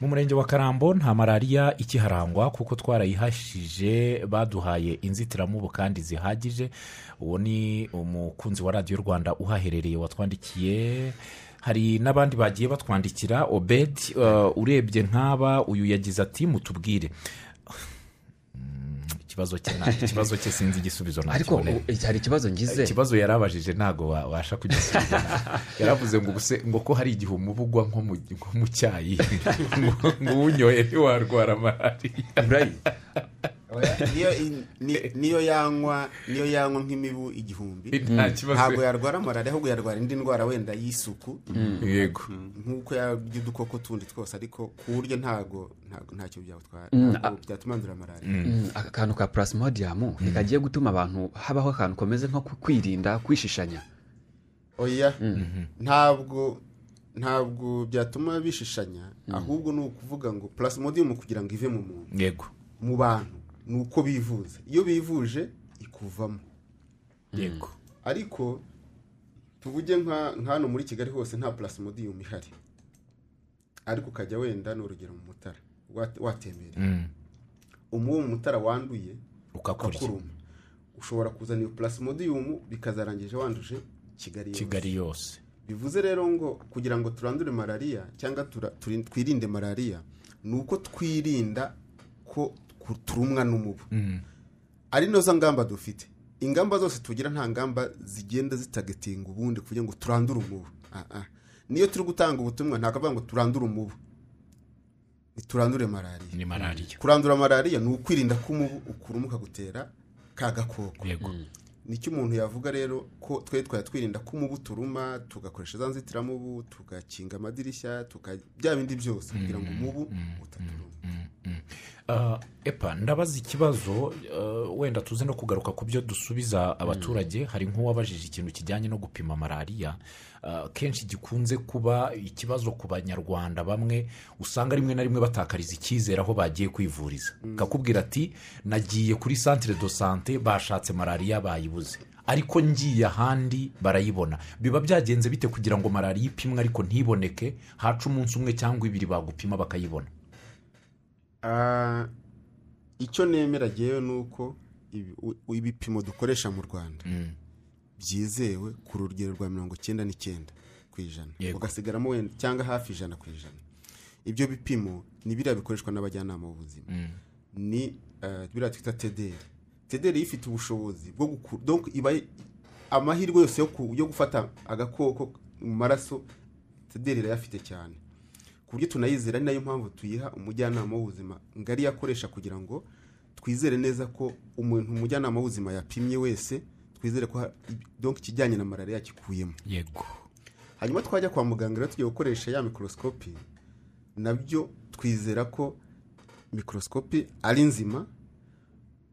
Speaker 1: mu murenge wa karambo nta malariya ikiharangwa kuko twarayihashije baduhaye inzitiramubu kandi zihagije uwo ni umukunzi wa radiyo rwanda uhaherereye watwandikiye hari n'abandi bagiye batwandikira obed eh, urebye nk'aba uyu yagize ati mutubwire Mm, ikibazo cye nta- ikibazo cye sinzi igisubizo
Speaker 2: ariko
Speaker 1: nakiboneye
Speaker 2: u- hari ikibazo ngize
Speaker 1: ikibazo yari abajije ntabwo wabasha kugisubiza yaravuze ngo ubuse ngo ko hari igihe umubu ugwa nko mu- nko mu cyayi ngo ngo uwunyoye ntiwarwara malariya
Speaker 2: Brian,
Speaker 3: Niyo in- ni- niyo yanywa niyo yanywa nk'imibu igihumbi
Speaker 1: nta kibazo
Speaker 3: ntabwo yarwara malariya ahubwo yarwara indi ndwara wenda y'isuku
Speaker 1: yego
Speaker 3: nk'uko yarya udukoko tundi twose ariko ku buryo ntabwo ntabwo- ntacyo byatwara byatuma andura malariya
Speaker 2: mm, akantu ka plasmodium ntigagiye gutuma abantu habaho akantu komeze nko ku- kwirinda kwishishanya
Speaker 3: oya ntabwo ntabwo byatuma bishishanya ahubwo ni ukuvuga ngo plasmodium kugira ngo ive mu muntu
Speaker 1: yego
Speaker 3: mu bantu ni uko bivuza iyo bivuje ikuvamo
Speaker 1: yego
Speaker 3: ariko tuvuge nka nka hano muri kigali hose nta purasimodiyumu ihari ariko ukajya wenda ni urugero mu mutara wate- watembera
Speaker 1: Mm.
Speaker 3: umubu mu mutara wanduye
Speaker 1: ukakurya
Speaker 3: ukakuruma ushobora kuzana iyo purasimodiyumu bikazarangije wanduje kigali yose
Speaker 1: kigali yose
Speaker 3: bivuze rero ngo kugira ngo turandure malariya cyangwa tura- turi- twirinde malariya ni uko twirinda ko ku- turumwa n'umubu ari nazo ngamba dufite ingamba zose tugira nta ngamba zigenda zitagetinga ubundi kugira ngo turandure umubu Ah, ah. niyo turi gutanga ubutumwa ntabwo avuga ngo turandure umubu ntiturandure malariya
Speaker 1: ni malariya
Speaker 3: kurandura malariya ni ukwirinda ko umubu ukurumuka gutera ka gakoko
Speaker 1: yego
Speaker 3: nicyo umuntu yavuga rero ko twe twajya twirinda ko umubu turuma tugakoresha za nzitiramubu tugakinga amadirishya tuka bya bindi byose kugira ngo umubu utaturuma
Speaker 1: Ah, epa ndabaza ikibazo ah, wenda tuze no kugaruka ku byo dusubiza abaturage hari nk'uwabajije ikintu kijyanye no gupima malariya Ah, kenshi gikunze kuba ikibazo ku banyarwanda bamwe usanga rimwe na rimwe batakariza icyizere aho bagiye kwivuriza kakubwira ati nagiye kuri santire do sante bashatse malariya bayibuze ariko ngiye ahandi barayibona biba byagenze bite kugira ngo malariya ipimwe ariko ntiboneke haca umunsi umwe cyangwa ibiri bagupima bakayibona
Speaker 3: Ah, icyo nemera ngewe ni uko ibi- u- ibipimo dukoresha mu rwanda byizewe ku rugero rwa mirongo icyenda n'icyenda ku ijana
Speaker 1: Yego.
Speaker 3: ugasigaramo wenda cyangwa hafi ijana ku ijana ibyo bipimo ni biriya bikoreshwa n'abajyanama b'ubuzima ni eh, biriya twita tederi tederi ifite ubushobozi bwo gukura donc iba amahirwe yose yo ku- yo gufata agakoko mu maraso tederi irayafite cyane ku buryo tunayizera ari nayo mpamvu tuyiha umujyanama w'ubuzima ngari yakoresha kugira ngo twizere neza ko umuntu umujyanama w'ubuzima yapimye wese twizere ko ha- donc ikijyanye na malariya yakikuyemo
Speaker 1: yego
Speaker 3: hanyuma twajya kwa muganga rero tugiye gukoresha ya mikorosikopi nabyo twizera ko mikorosikopi ari nzima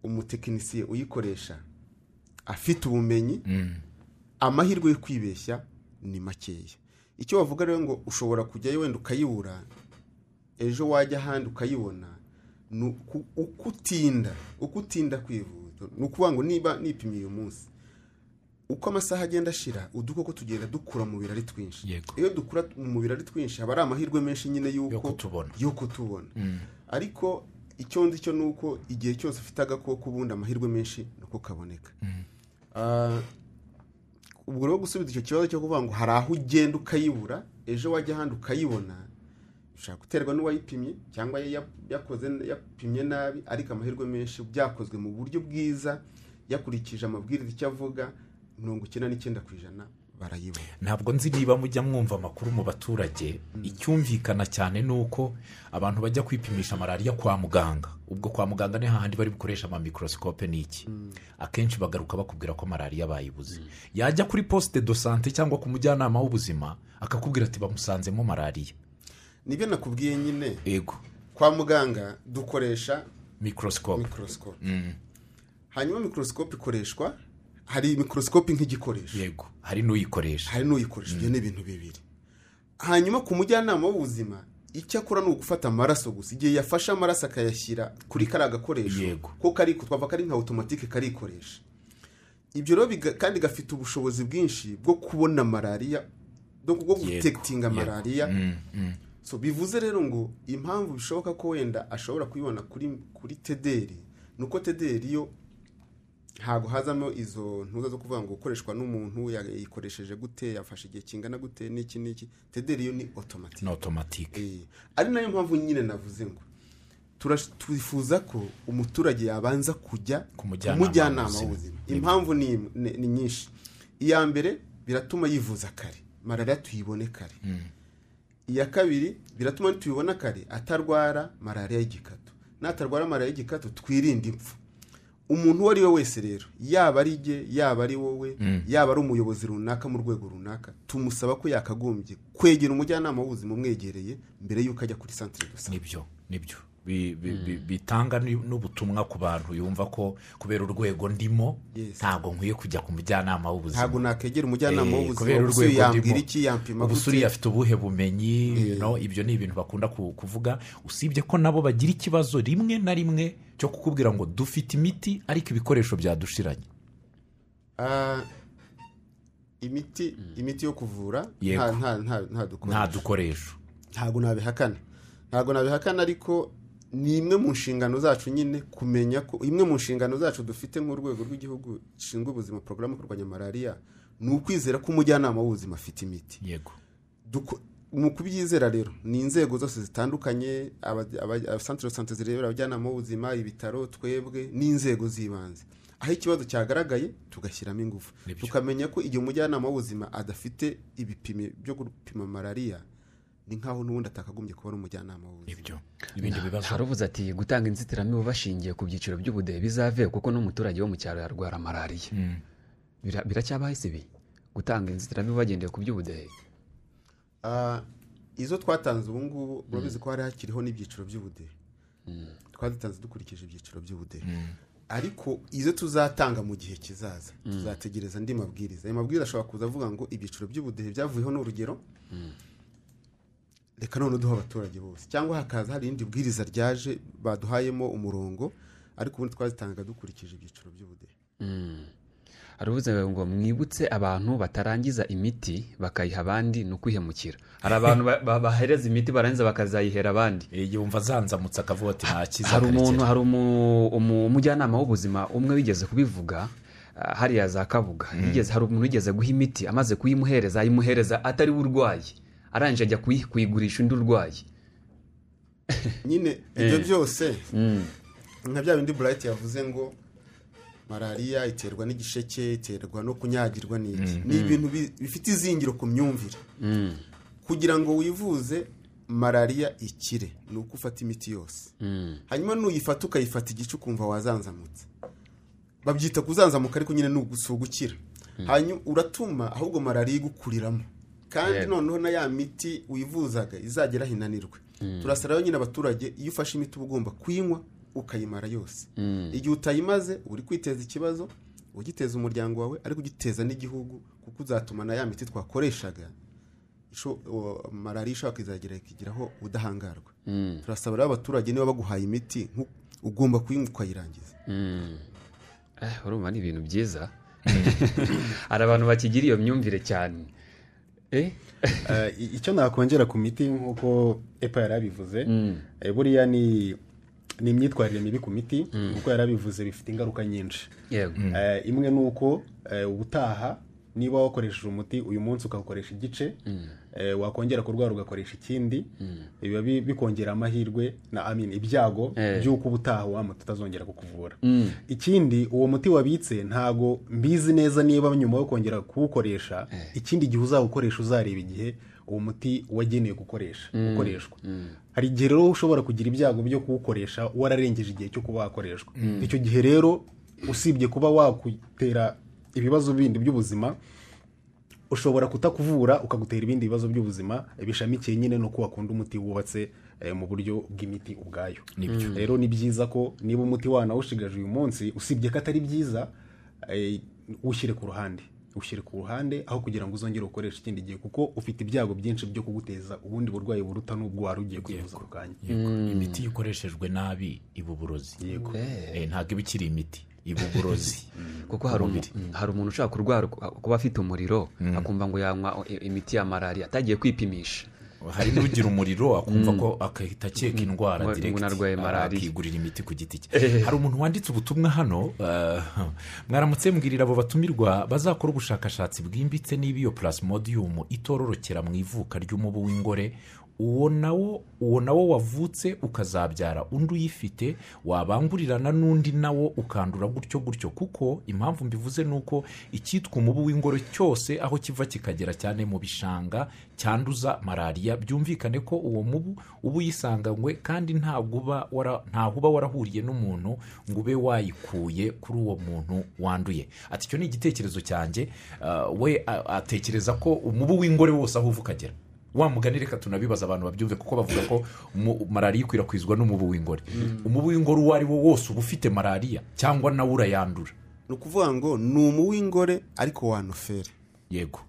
Speaker 3: umutekinisiye uyikoresha afite ubumenyi amahirwe yo kwibeshya ni makeya icyo bavuga rero ngo ushobora kujyayo wenda ukayibura ejo wajya ahandi ukayibona ni uku- uko utinda uko utinda kwivuza ni ukuvuga ngo niba nipimiye uyu munsi uko amasaha agenda ashira udukoko tugenda dukura mu mubiri ari twinshi
Speaker 1: Yego.
Speaker 3: iyo dukura mu mubiri ari twinshi haba ari amahirwe menshi nyine y'uko
Speaker 1: Yo kutubona.
Speaker 3: yo kutubona ariko icyo nzi cyo ni uko igihe cyose ufite agakoko ubundi amahirwe menshi ni uko kaboneka Ah, ubwo rero gusubiza icyo kibazo cyo kuvuga ngo hari aho ugenda ukayibura ejo wajya ahandi ukayibona bishobora guterwa n'uwayipimye cyangwa ya- yakoze yapimye nabi ariko amahirwe menshi byakozwe mu buryo bwiza yakurikije amabwiriza icyo avuga mirongo icyenda n'icyenda ku ijana barayibona
Speaker 1: ntabwo nzi niba mujya mwumva amakuru mu baturage icyumvikana cyane ni uko abantu bajya kwipimisha malariya kwa muganga ubwo kwa muganga ni hahandi bari bukoresha amamikorosikope ni iki akenshi bagaruka bakubwira ko malariya bayibuze yajya kuri posite do sante cyangwa ku mujyanama w'ubuzima akakubwira ati bamusanzemo malariya
Speaker 3: nibyo nakubwiye nyine
Speaker 1: yego
Speaker 3: kwa muganga dukoresha
Speaker 1: mikorosikope
Speaker 3: mikorosikope hanyuma mikorosikope ikoreshwa hari mikorosikope nk'igikoresho
Speaker 1: yego hari n'uyikoresha
Speaker 3: hari n'uyikoresha ibyo ni ibintu bibiri hanyuma ku mujyanama w'ubuzima icyo akora ni ugufata amaraso gusa igihe yafashe amaraso akayashyira kuri kariya gakoresho
Speaker 1: Yego.
Speaker 3: ko kari twavuga kari nka otomatike karikoresha ibyo rero biga- kandi gafite ubushobozi bwinshi bwo kubona malariya no bwo gutekitinga
Speaker 1: Yego.
Speaker 3: malariya
Speaker 1: Mm, mm.
Speaker 3: so bivuze rero ngo impamvu bishoboka ko wenda ashobora kuyibona kuri kuri tederi ni uko tederi yo ntabwo hazamo izo ntuza zo kuvuga ngo gukoreshwa n'umuntu yayikoresheje gute yafashe igihe kingana gute n'iki n'iki tederi yo ni otomatike
Speaker 1: ni otomatike
Speaker 3: Eh, ari nayo mpamvu nyine navuze ngo turash- twifuza ko umuturage yabanza kujya
Speaker 1: Ku mujyanama w'ubuzima.
Speaker 3: w'ubuzima impamvu ni, ni, ni nyinshi iya mbere biratuma yivuza kare malariya tuyibone kare iya kabiri biratuma tubibona kare atarwara malariya y'igikatu natarwara malariya y'igikatu twirinde impfu umuntu uwo ari we wese rero yaba ari jye yaba ari wowe yaba ari umuyobozi runaka mu rwego runaka tumusaba ko yakagombye kwegera umujyanama w'ubuzima umwegereye mbere y'uko ajya kuri santire do sante
Speaker 1: nibyo nibyo Bi- bi- bi- bitanga n'u- n'ubutumwa ku bantu yumva ko kubera urwego ndimo
Speaker 3: Yes.
Speaker 1: ntabwo nkwiye kujya ku mujyanama
Speaker 3: ntabwo
Speaker 1: w'ubuzima Eh,
Speaker 3: nakegera umujyanama w'ubuzima
Speaker 1: kubera
Speaker 3: gusa iyo
Speaker 1: urwego
Speaker 3: yambwira
Speaker 1: ndimo
Speaker 3: iki yampima
Speaker 1: ubu
Speaker 3: gute
Speaker 1: suriya afite ubuhe bumenyi you know, ibyo ni ibintu bakunda ku- kuvuga usibye ko nabo bagira ikibazo rimwe na rimwe cyo kukubwira ngo dufite imiti ariko ibikoresho byadushiranye
Speaker 3: Ah, imiti imiti yo kuvura
Speaker 1: Yego.
Speaker 3: nta- nta- nta- nta dukoresho
Speaker 1: nta dukoresho
Speaker 3: ntabwo nabihakana ntabwo nabihakana ariko ni imwe mu nshingano zacu nyine kumenya ko imwe mu nshingano zacu dufite nk'urwego rw'igihugu rushinzwe ubuzima porogaramu yo kurwanya malariya ni ukwizera ko umujyanama w'ubuzima afite imiti
Speaker 1: yego
Speaker 3: Duko- mu kubyizera rero ni inzego zose zitandukanye abasantire sante zirebera abajyanama b'ubuzima ibitaro twebwe n'inzego z'ibanze aho ikibazo cyagaragaye tugashyiramo ingufu
Speaker 1: Nibyo.
Speaker 3: tukamenya ko igihe umujyanama w'ubuzima adafite ibipimo byo gupima malariya ni nk'aho n'ubundi atakagombye kuba ari umujyanama w'ubuzima
Speaker 1: ibyo ibindi bibazo
Speaker 2: haravuze ati gutanga inzitiramibu bashingiye ku byiciro by'ubudehe bizave kuko n'umuturage wo mu cyaro yarwara malariya
Speaker 1: Mm.
Speaker 2: Bira- biracyabaho ese ibi gutanga inzitiramibu bagendeye ku by'ubudehe
Speaker 3: Ah, izo twatanze ubu ngubu urabizi ko hari hakiriho n''ibyiciro by'ubudehe twazitanze dukurikije ibyiciro by'ubudehe ariko izo tuzatanga mu gihe kizaza tuzategereza andi mabwiriza ayo mabwiriza ashobora kuza avuga ngo ibyiciro by'ubudehe byavuyeho n'urugero reka none duha abaturage bose cyangwa hakaza hari irindi bwiriza ryaje baduhayemo umurongo ariko ubundi twazitangaga dukurikije ibyiciro by'ubudehe
Speaker 2: haravuze ngo mwibutse abantu batarangiza imiti bakayiha abandi ni ukwihemukira hari abantu ba- ba- bahereza imiti barangiza bakazayihera abandi
Speaker 1: igihe wumva azanzamutse akavuga ati nta
Speaker 2: hari umuntu
Speaker 1: kizaterekera
Speaker 2: hari umu- umu- umujyanama w'ubuzima umwe wigeze kubivuga ah, hariya za kabuga yigeze hari umuntu wigeze guha imiti amaze kuyimuhereza ayimuhereza atari we urwayi arangije ajya kuyi- kuyigurisha undi urwayi
Speaker 3: nyine ibyo byose nka bya bindi burayiti yavuze ngo malariya iterwa n'igisheke iterwa no kunyagirwa n'iki ni ibintu bi- bifite izingiro ku myumvire kugira ngo wivuze malariya ikire ni uko ufata imiti yose hanyuma nuyifata ukayifata igice ukumva wazanzamutse babyita kuzanzamuka ariko nyine ni ugusugukira hanyuma uratuma ahubwo malariya igukuriramo kandi
Speaker 2: Yego.
Speaker 3: noneho na ya miti wivuzaga izagera aho inanirwe turasaba rero nyine abaturage iyo ufashe imiti uba ugomba kuyinywa ukayimara yose igihe utayimaze uba uri kwiteza ikibazo ugiteza umuryango wawe ariko ugiteza n'igihugu kuko uzatuma na ya miti twakoreshaga isho- uwo- malariya ishobora kuzagera ikigeraho ubudahangarwa turasaba rero abaturage niba baguhaye imiti nku- ugomba kuyinywa ukayirangiza
Speaker 2: Eh, urumva ni ibintu byiza hari abantu bakigira iyo myumvire cyane Eh?
Speaker 4: Eh, i- icyo nakongera ku miti nk'uko epa yari abivuze eh, buriya ni ni imyitwarire mibi ku miti kuko yari abivuze bifite ingaruka nyinshi
Speaker 2: yego
Speaker 4: Eh, imwe ni uko eh, ubutaha niba wakoresheje umuti uyu munsi ukawukoresha igice eh, wakongera kurwara ugakoresha ikindi biba bi- bikongera amahirwe na amin ibyago
Speaker 2: Eh.
Speaker 4: by'uko ubutaha wa muti utazongera kukuvura ikindi uwo muti wabitse ntago mbizi neza niba nyuma yo kongera kuwukoresha ikindi gihe uzawukoresha uzareba igihe uwo muti wagenewe gukoresha gukoreshwa hari igihe rero ushobora kugira ibyago byo kuwukoresha wararengeje igihe cyo kuba wakoreshwa icyo gihe rero usibye kuba wakutera ibibazo bindi by'ubuzima ushobora kutakuvura ukagutera ibindi bibazo by'ubuzima bishamikiye nyine no ko wakunda umuti wubatse eh, mu buryo bw'imiti ubwayo rero ni byiza ko niba umuti wanawushigaje uyu munsi usibye ko atari byiza eh, ushyire ku ruhande ushyire ku ruhande aho kugira ngo uzongere ukoreshe ikindi gihe kuko ufite ibyago byinshi byo kuguteza ubundi burwayi buruta n'ubwo wari ugiye kwivuza ako kanya
Speaker 1: Yego. imiti ikoreshejwe nabi iba uburozi
Speaker 2: Eh.
Speaker 1: Eh, ntabwo iba ikiri imiti iba uburozi
Speaker 2: kuko hari umu- mm, hari umuntu ushobora kurwara kuba afite umuriro akumva ngo yanywa i- imiti ya malariya atagiye kwipimisha
Speaker 1: hari n'ugira umuriro akumva ko agahita akeka indwara
Speaker 2: Ngo-
Speaker 1: direct
Speaker 2: ngo narwaye malariya.
Speaker 1: akigurira imiti ku giti cye hari umuntu wanditse ubutumwa hano eh, mwaramutse mbwirira abo batumirwa bazakora ubushakashatsi bwimbitse niba iyo plasmodium itororokera mu ivuka ry'umubu w'ingore uwo nawo uwo nawo wavutse ukazabyara undi uyifite wabangurirana n'undi nawo ukandura gutyo gutyo kuko impamvu mbivuze ni uko icyitwa umubu w'ingoro cyose aho kiva kikagera cyane mu bishanga cyanduza malariya byumvikane ko uwo mubu uba uyisanganywe kandi ntabwo uba wara- ntaho uba warahuriye n'umuntu ngo ube wayikuye kuri uwo muntu wanduye ati icyo ni igitekerezo cyanjye ah, we a- atekereza ko umubu w'ingore wose aho uva ukagera wa mugani reka tunabibaza abantu babyumve kuko bavuga ko mu- malariya ikwirakwizwa n'umubu w'ingore umubu w'ingore uwo ari wo wose uba ufite malariya cyangwa nawe urayandura
Speaker 3: ni ukuvuga ngo ni umu w'ingore ariko wa nofere
Speaker 1: yego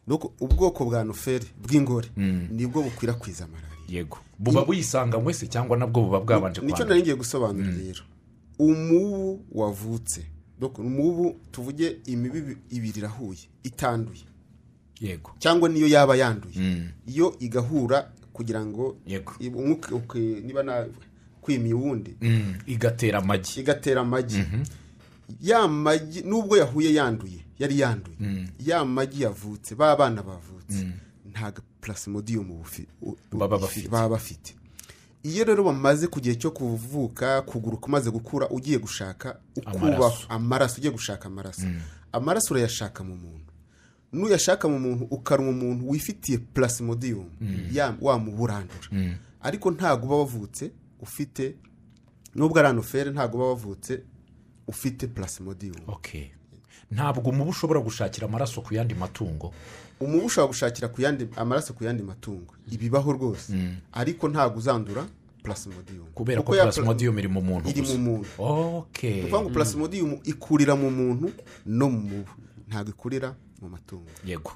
Speaker 3: nuko ubwoko bwa nofere bw'ingore nibwo bukwirakwiza malariya
Speaker 1: yego buba buyisanganywe se cyangwa nabwo buba bwabanje
Speaker 3: nicyo
Speaker 1: kwandura
Speaker 3: nari ngiye gusobanura rero umubu wavutse n'ubu tuvuge imibi ibiri irahuye itanduye
Speaker 1: yego
Speaker 3: cyangwa niyo yaba yanduye
Speaker 1: Mm.
Speaker 3: iyo igahura kugira ngo
Speaker 1: Yego.
Speaker 3: i- umwuka uke- niba na kwimiye uwundi
Speaker 1: Mm, igatera amagi
Speaker 3: igatera amagi ya magi nubwo yahuye yanduye yari yanduye ya magi yavutse ba bana bavutse nta purasimodiyumu bufi- u- u-
Speaker 1: Baba bafite.
Speaker 3: baba bafite iyo rero bamaze ku gihe cyo kuvuka kuguruka umaze gukura ugiye gushaka ukuba
Speaker 1: Amaraso.
Speaker 3: amaraso ugiye gushaka amaraso amaraso urayashaka mu muntu n'uyashaka mu muntu ukaruma umuntu wifitiye purasimodiyumu wamuburandura ariko ntabwo uba wavutse ufite nubwo ari anoferi ntabwo uba wavutse ufite purasimodiyumu
Speaker 1: okay ntabwo umubu ushobora gushakira amaraso ku yandi matungo
Speaker 3: umubu ushobora gushakira ku yandi amaraso ku yandi matungo ibibaho rwose ariko ntabwo uzandura purasimodiyumu
Speaker 1: kubera ko
Speaker 3: ya-
Speaker 1: plasmodium iri mu muntu
Speaker 3: iri mu
Speaker 1: gusa.
Speaker 3: muntu
Speaker 1: okay
Speaker 3: ni ukuvuga ngo purasimodiyumu ikurira mu muntu no mu mubu ntabwo ikurira mu matungo
Speaker 1: yego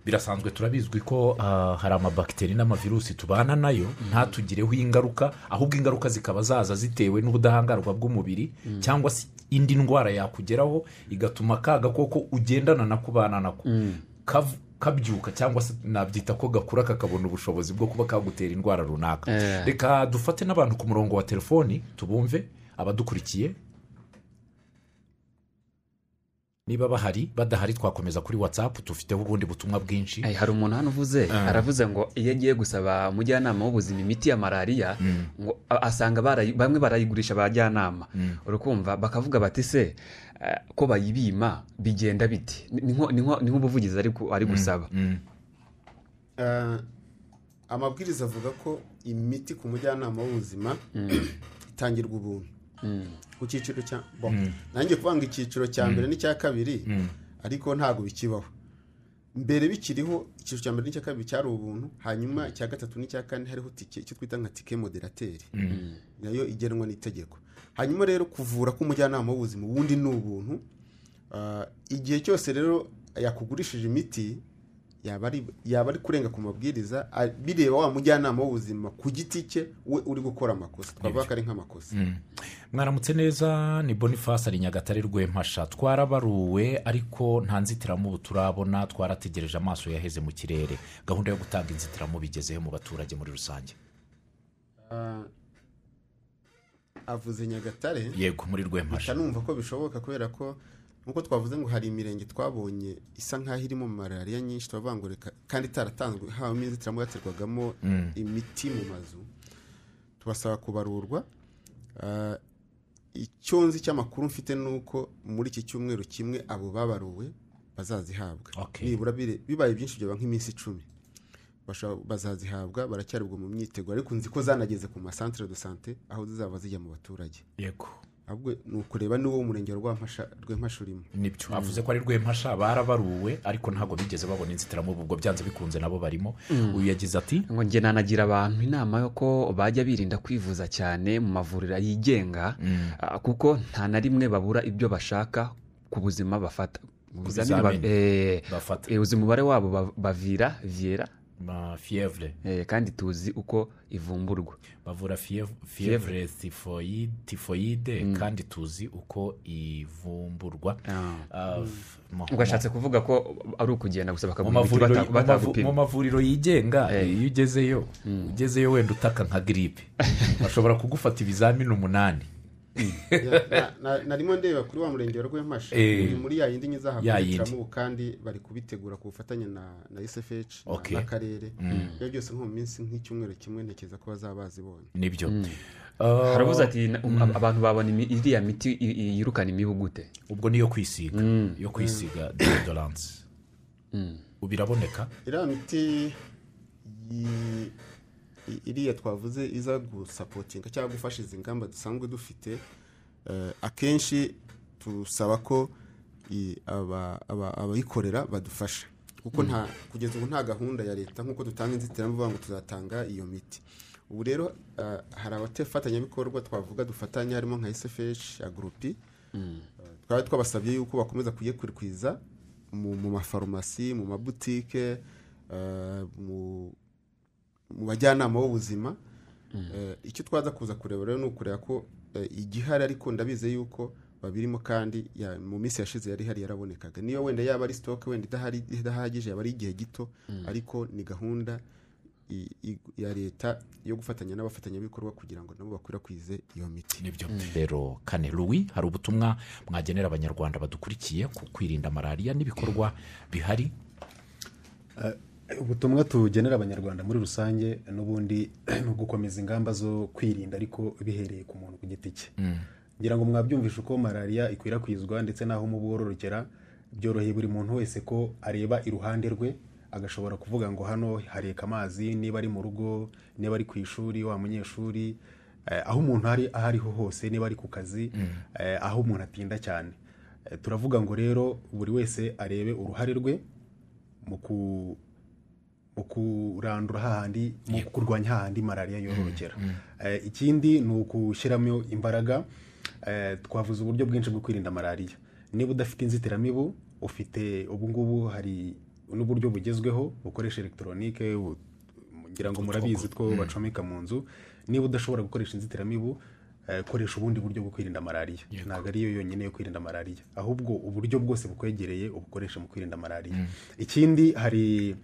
Speaker 1: birasanzwe turabizwi ko ah, hari amabakiteri n'amavirusi tubana nayo ntatugireho ingaruka ahubwo ingaruka zikaba zaza zitewe n'ubudahangarwa bw'umubiri cyangwa se indi ndwara yakugeraho igatuma ka gakoko ugendana na kubana nako kav- kabyuka cyangwa se nabyita ko gakura kakabona ubushobozi bwo kuba kagutera indwara runaka
Speaker 2: Eh.
Speaker 1: reka dufate n'abantu ku murongo wa telefoni tubumve abadukurikiye niba bahari badahari twakomeza kuri watsapu tufiteho ubundi butumwa bwinshi
Speaker 2: Eh, hari umuntu hano uvuze aravuze ngo iyo agiye gusaba umujyanama w'ubuzima imiti ya malariya ngo a- asanga barayi- bamwe barayigurisha abajyanama urukumva bakavuga bati se eh, ko bayibima bigenda bite Ni- ni nko- ni nko- ni nk'ubuvugizi ari ku- ari gusaba
Speaker 1: Mm.
Speaker 3: Eh, amabwiriza avuga ko imiti ku mujyanama w'ubuzima itangirwa ubuntu ku cyiciro cya bo nanjye kuvuga ngo icyiciro cya mbere n'icya kabiri ariko ntabwo bikibaho mbere bikiriho icyiciro cya mbere n'icya kabiri cyari ubuntu hanyuma icya gatatu n'icya kane hariho tike icyo twita nka tike moderateri nayo igenwa n'itegeko hanyuma rero kuvura k'umujyanama w'ubuzima ubundi ni ubuntu Ah, igihe cyose rero yakugurishije imiti yaba ari yaba ari kurenga ku mabwiriza a- bireba wa mujyanama w'ubuzima ku giti cye we uri gukora amakosa twavuga ko ari nk'amakosa
Speaker 1: mwaramutse neza ni boniface ari nyagatare rwempasha twarabaruwe ariko nta nzitiramubu turabona twarategereje amaso yaheze mu kirere gahunda yo gutanga inzitiramubu igezeho mu baturage muri rusange
Speaker 3: Ah, avuze nyagatare
Speaker 1: yego muri
Speaker 3: mpita
Speaker 1: rwempasha
Speaker 3: numva ko bishoboka kubera ko nkuko twavuze ngo hari imirenge twabonye isa nk'aho irimo malariya nyinshi turavuga ngo reka kandi itaratanzwe habamo inzitiramubu yaterwagamo imiti mu mazu tubasaba kubarurwa Ah, icyo nzi cy'amakuru mfite ni uko muri iki cyumweru kimwe abo babaruwe bazazihabwa
Speaker 1: Okay.
Speaker 3: nibura bire- bibaye byinshi byaba nk'iminsi icumi Bashobora- bazazihabwa baracyarirwa mu myiteguro ariko nzi ko zanageze ku masantere do sante aho zizaba zijya mu baturage
Speaker 1: yego
Speaker 3: ahubwo ni ukureba niba umurenge wa Rwampasha- rw'Empasha urimo
Speaker 1: nibyo avuze ko ari rwempasha barabaruwe ariko ntabwo bigeze babona inzitiramubu ubwo byanze bikunze nabo barimo uyu yagize ati
Speaker 2: ngo njye nanagira abantu inama yo ko bajya birinda kwivuza cyane mu mavuriro yigenga ah, kuko nta na rimwe babura ibyo bashaka ku buzima bafata Ibizamini ba-
Speaker 1: bizamini
Speaker 2: eh,
Speaker 1: bafata.
Speaker 2: eh, uzi umubare wabo ba- bavira viera
Speaker 1: ma fievre
Speaker 2: eh, kandi tuzi uko ivumburwa
Speaker 1: bavura fiev- fievre tifoyide, tifoyide kandi tuzi uko ivumburwa Ah, f- mo-
Speaker 2: ngo ashatse kuvuga ko ari ukugenda gusa
Speaker 1: mu
Speaker 2: bakagura imiti bata-
Speaker 1: mavuriro- mu mavu- mu
Speaker 2: batagupima
Speaker 1: mavuriro yigenga
Speaker 2: Eh.
Speaker 1: iyo ugezeyo ugezeyo wenda utaka nka giripe bashobora kugufata ibizamini umunani
Speaker 3: Ya- na- na- narimo ndeba kuri wa murenge wa rw'Empasha
Speaker 1: Eh.
Speaker 3: ni muri ya yindi
Speaker 1: Ya yindi.
Speaker 3: nyizahakurikiranwa kandi bari kubitegura ku bufatanye na na USFH na-
Speaker 1: Okay.
Speaker 3: n'akarere ibyo byose nko mu minsi nk'icyumweru kimwe ntekereza ko bazaba bazibonye
Speaker 1: nibyo Ah,
Speaker 2: haravuze ati "Na- um, abantu babona imi- iriya miti i- i- yirukana imibu gute
Speaker 1: ubwo niyo kwisiga yo kwisiga deodorance ubu iraboneka
Speaker 3: iriya miti yi- i- iriya twavuze iza gusapotinga cyangwa gufasha izi ngamba dusanzwe dufite eh, akenshi tusaba ko i- aba- aba- abayikorera badufasha kuko nta kugeza ubu nta gahunda ya leta nk'uko dutanga inzitiramubu bavuga ngo tuzatanga iyo miti ubu rero eh, hari abatefatanyabikorwa twavuga dufatanya harimo nka sfh ya gurupi twari twabasabye yuko bakomeza kuyikwirakwiza mu mu mafarumasi mu mabutike eh, mu mu bajyanama b'ubuzima Eh, icyo twaza kuza kureba rero ni ukureba ko eh, igihari ariko ndabizi yuko babirimo kandi ya- mu minsi yashize yari ihari yarabonekaga niyo wenda yaba ari sitoke wenda idahari- idahagije yaba ari igihe gito ariko ni gahunda i- i- ya leta yo gufatanya n'abafatanyabikorwa kugira ngo nabo bakwirakwize iyo miti
Speaker 1: nibyo rero kane ruwi hari ubutumwa mwagenera abanyarwanda badukurikiye ku kwirinda malariya n'ibikorwa bihari
Speaker 4: ubutumwa tugenera abanyarwanda muri rusange n'ubundi ni ugukomeza ingamba zo kwirinda ariko bihereye ku muntu ku giti cye ngira ngo mwabyumvishe uko malariya ikwirakwizwa ndetse n'aho mu bororokera byoroheye buri muntu wese ko areba iruhande rwe agashobora kuvuga ngo hano hareka amazi niba ari mu rugo niba ari ku ishuri wa munyeshuri eh, aho umuntu ari aho ariho hose niba ari ku kazi eh, aho umuntu atinda cyane Eh, turavuga ngo rero buri wese arebe uruhare rwe mu ku mu kurandura hahandi mu kurwanya hahandi malariya yororokera Eh, ikindi ni ugushyiramo imbaraga Eh, twavuze uburyo bwinshi bwo kwirinda malariya niba udafite inzitiramibu ufite ubu ngubu hari n'uburyo bugezweho bukoresha elegitoronike bu- ngira ngo murabizi two bacomeka mu nzu niba udashobora gukoresha inzitiramibu eh, koresha ubundi buryo bwo kwirinda malariya ntabwo ariyo yonyine yo kwirinda malariya ahubwo uburyo bwose bukwegereye ubukoresha mu kwirinda malariya ikindi hari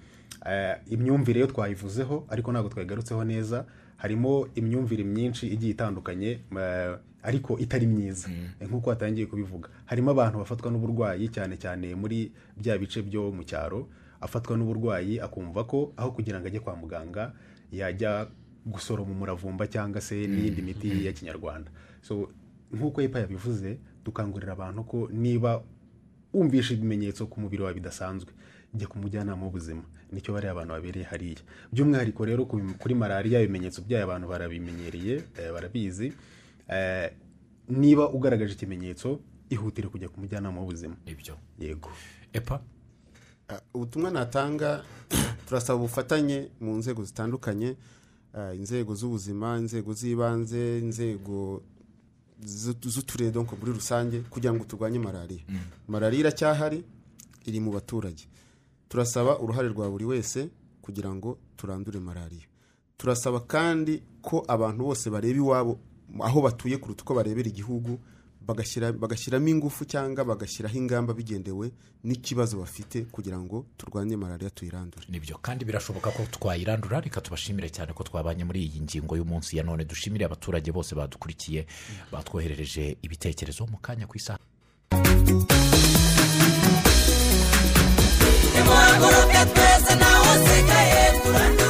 Speaker 4: eh, imyumvire yo twayivuzeho ariko ntabwo twayigarutseho neza harimo imyumvire myinshi igiye itandukanye eh, ariko itari myiza Eh, nk'uko watangiye kubivuga harimo abantu bafatwa n'uburwayi cyane cyane muri bya bice byo mu cyaro afatwa n'uburwayi akumva ko aho kugira ngo ajye kwa muganga yajya gusoroma umuravumba cyangwa se n'iyindi miti ya kinyarwanda so nk'uko epa yabivuze dukangurira abantu ko niba wumvishe ibimenyetso ku mubiri wawe bidasanzwe jya ku mujyanama w'ubuzima nicyo bariya abantu babereye hariya by'umwihariko rero ku- kuri malariya ibimenyetso byayo abantu barabimenyereye eh, barabizi Eh, niba ugaragaje ikimenyetso ihutire kujya ku mujyanama w'ubuzima
Speaker 1: nibyo
Speaker 4: yego
Speaker 1: epa
Speaker 3: Ah, ubutumwa natanga turasaba ubufatanye mu nzego zitandukanye ah, inzego z'ubuzima inzego z'ibanze inzego z'u- z'uturere donko muri rusange kugira ngo turwanye malariya malariya iracyahari iri mu baturage turasaba uruhare rwa buri wese kugira ngo turandure malariya turasaba kandi ko abantu bose bareba iwabo aho batuye kuruta uko barebera igihugu bagashyira- bagashyiramo ingufu cyangwa bagashyiraho ingamba bigendewe n'ikibazo bafite kugira ngo turwanye malariya tuyirandure
Speaker 1: nibyo kandi birashoboka ko twayirandura reka tubashimire cyane ko twabanye muri iyi ngingo y'umunsi ya none dushimire abaturage bose badukurikiye batwoherereje ibitekerezo mu kanya ku isaha
Speaker 5: nimuhaguruke twese ntawe usigaye turandura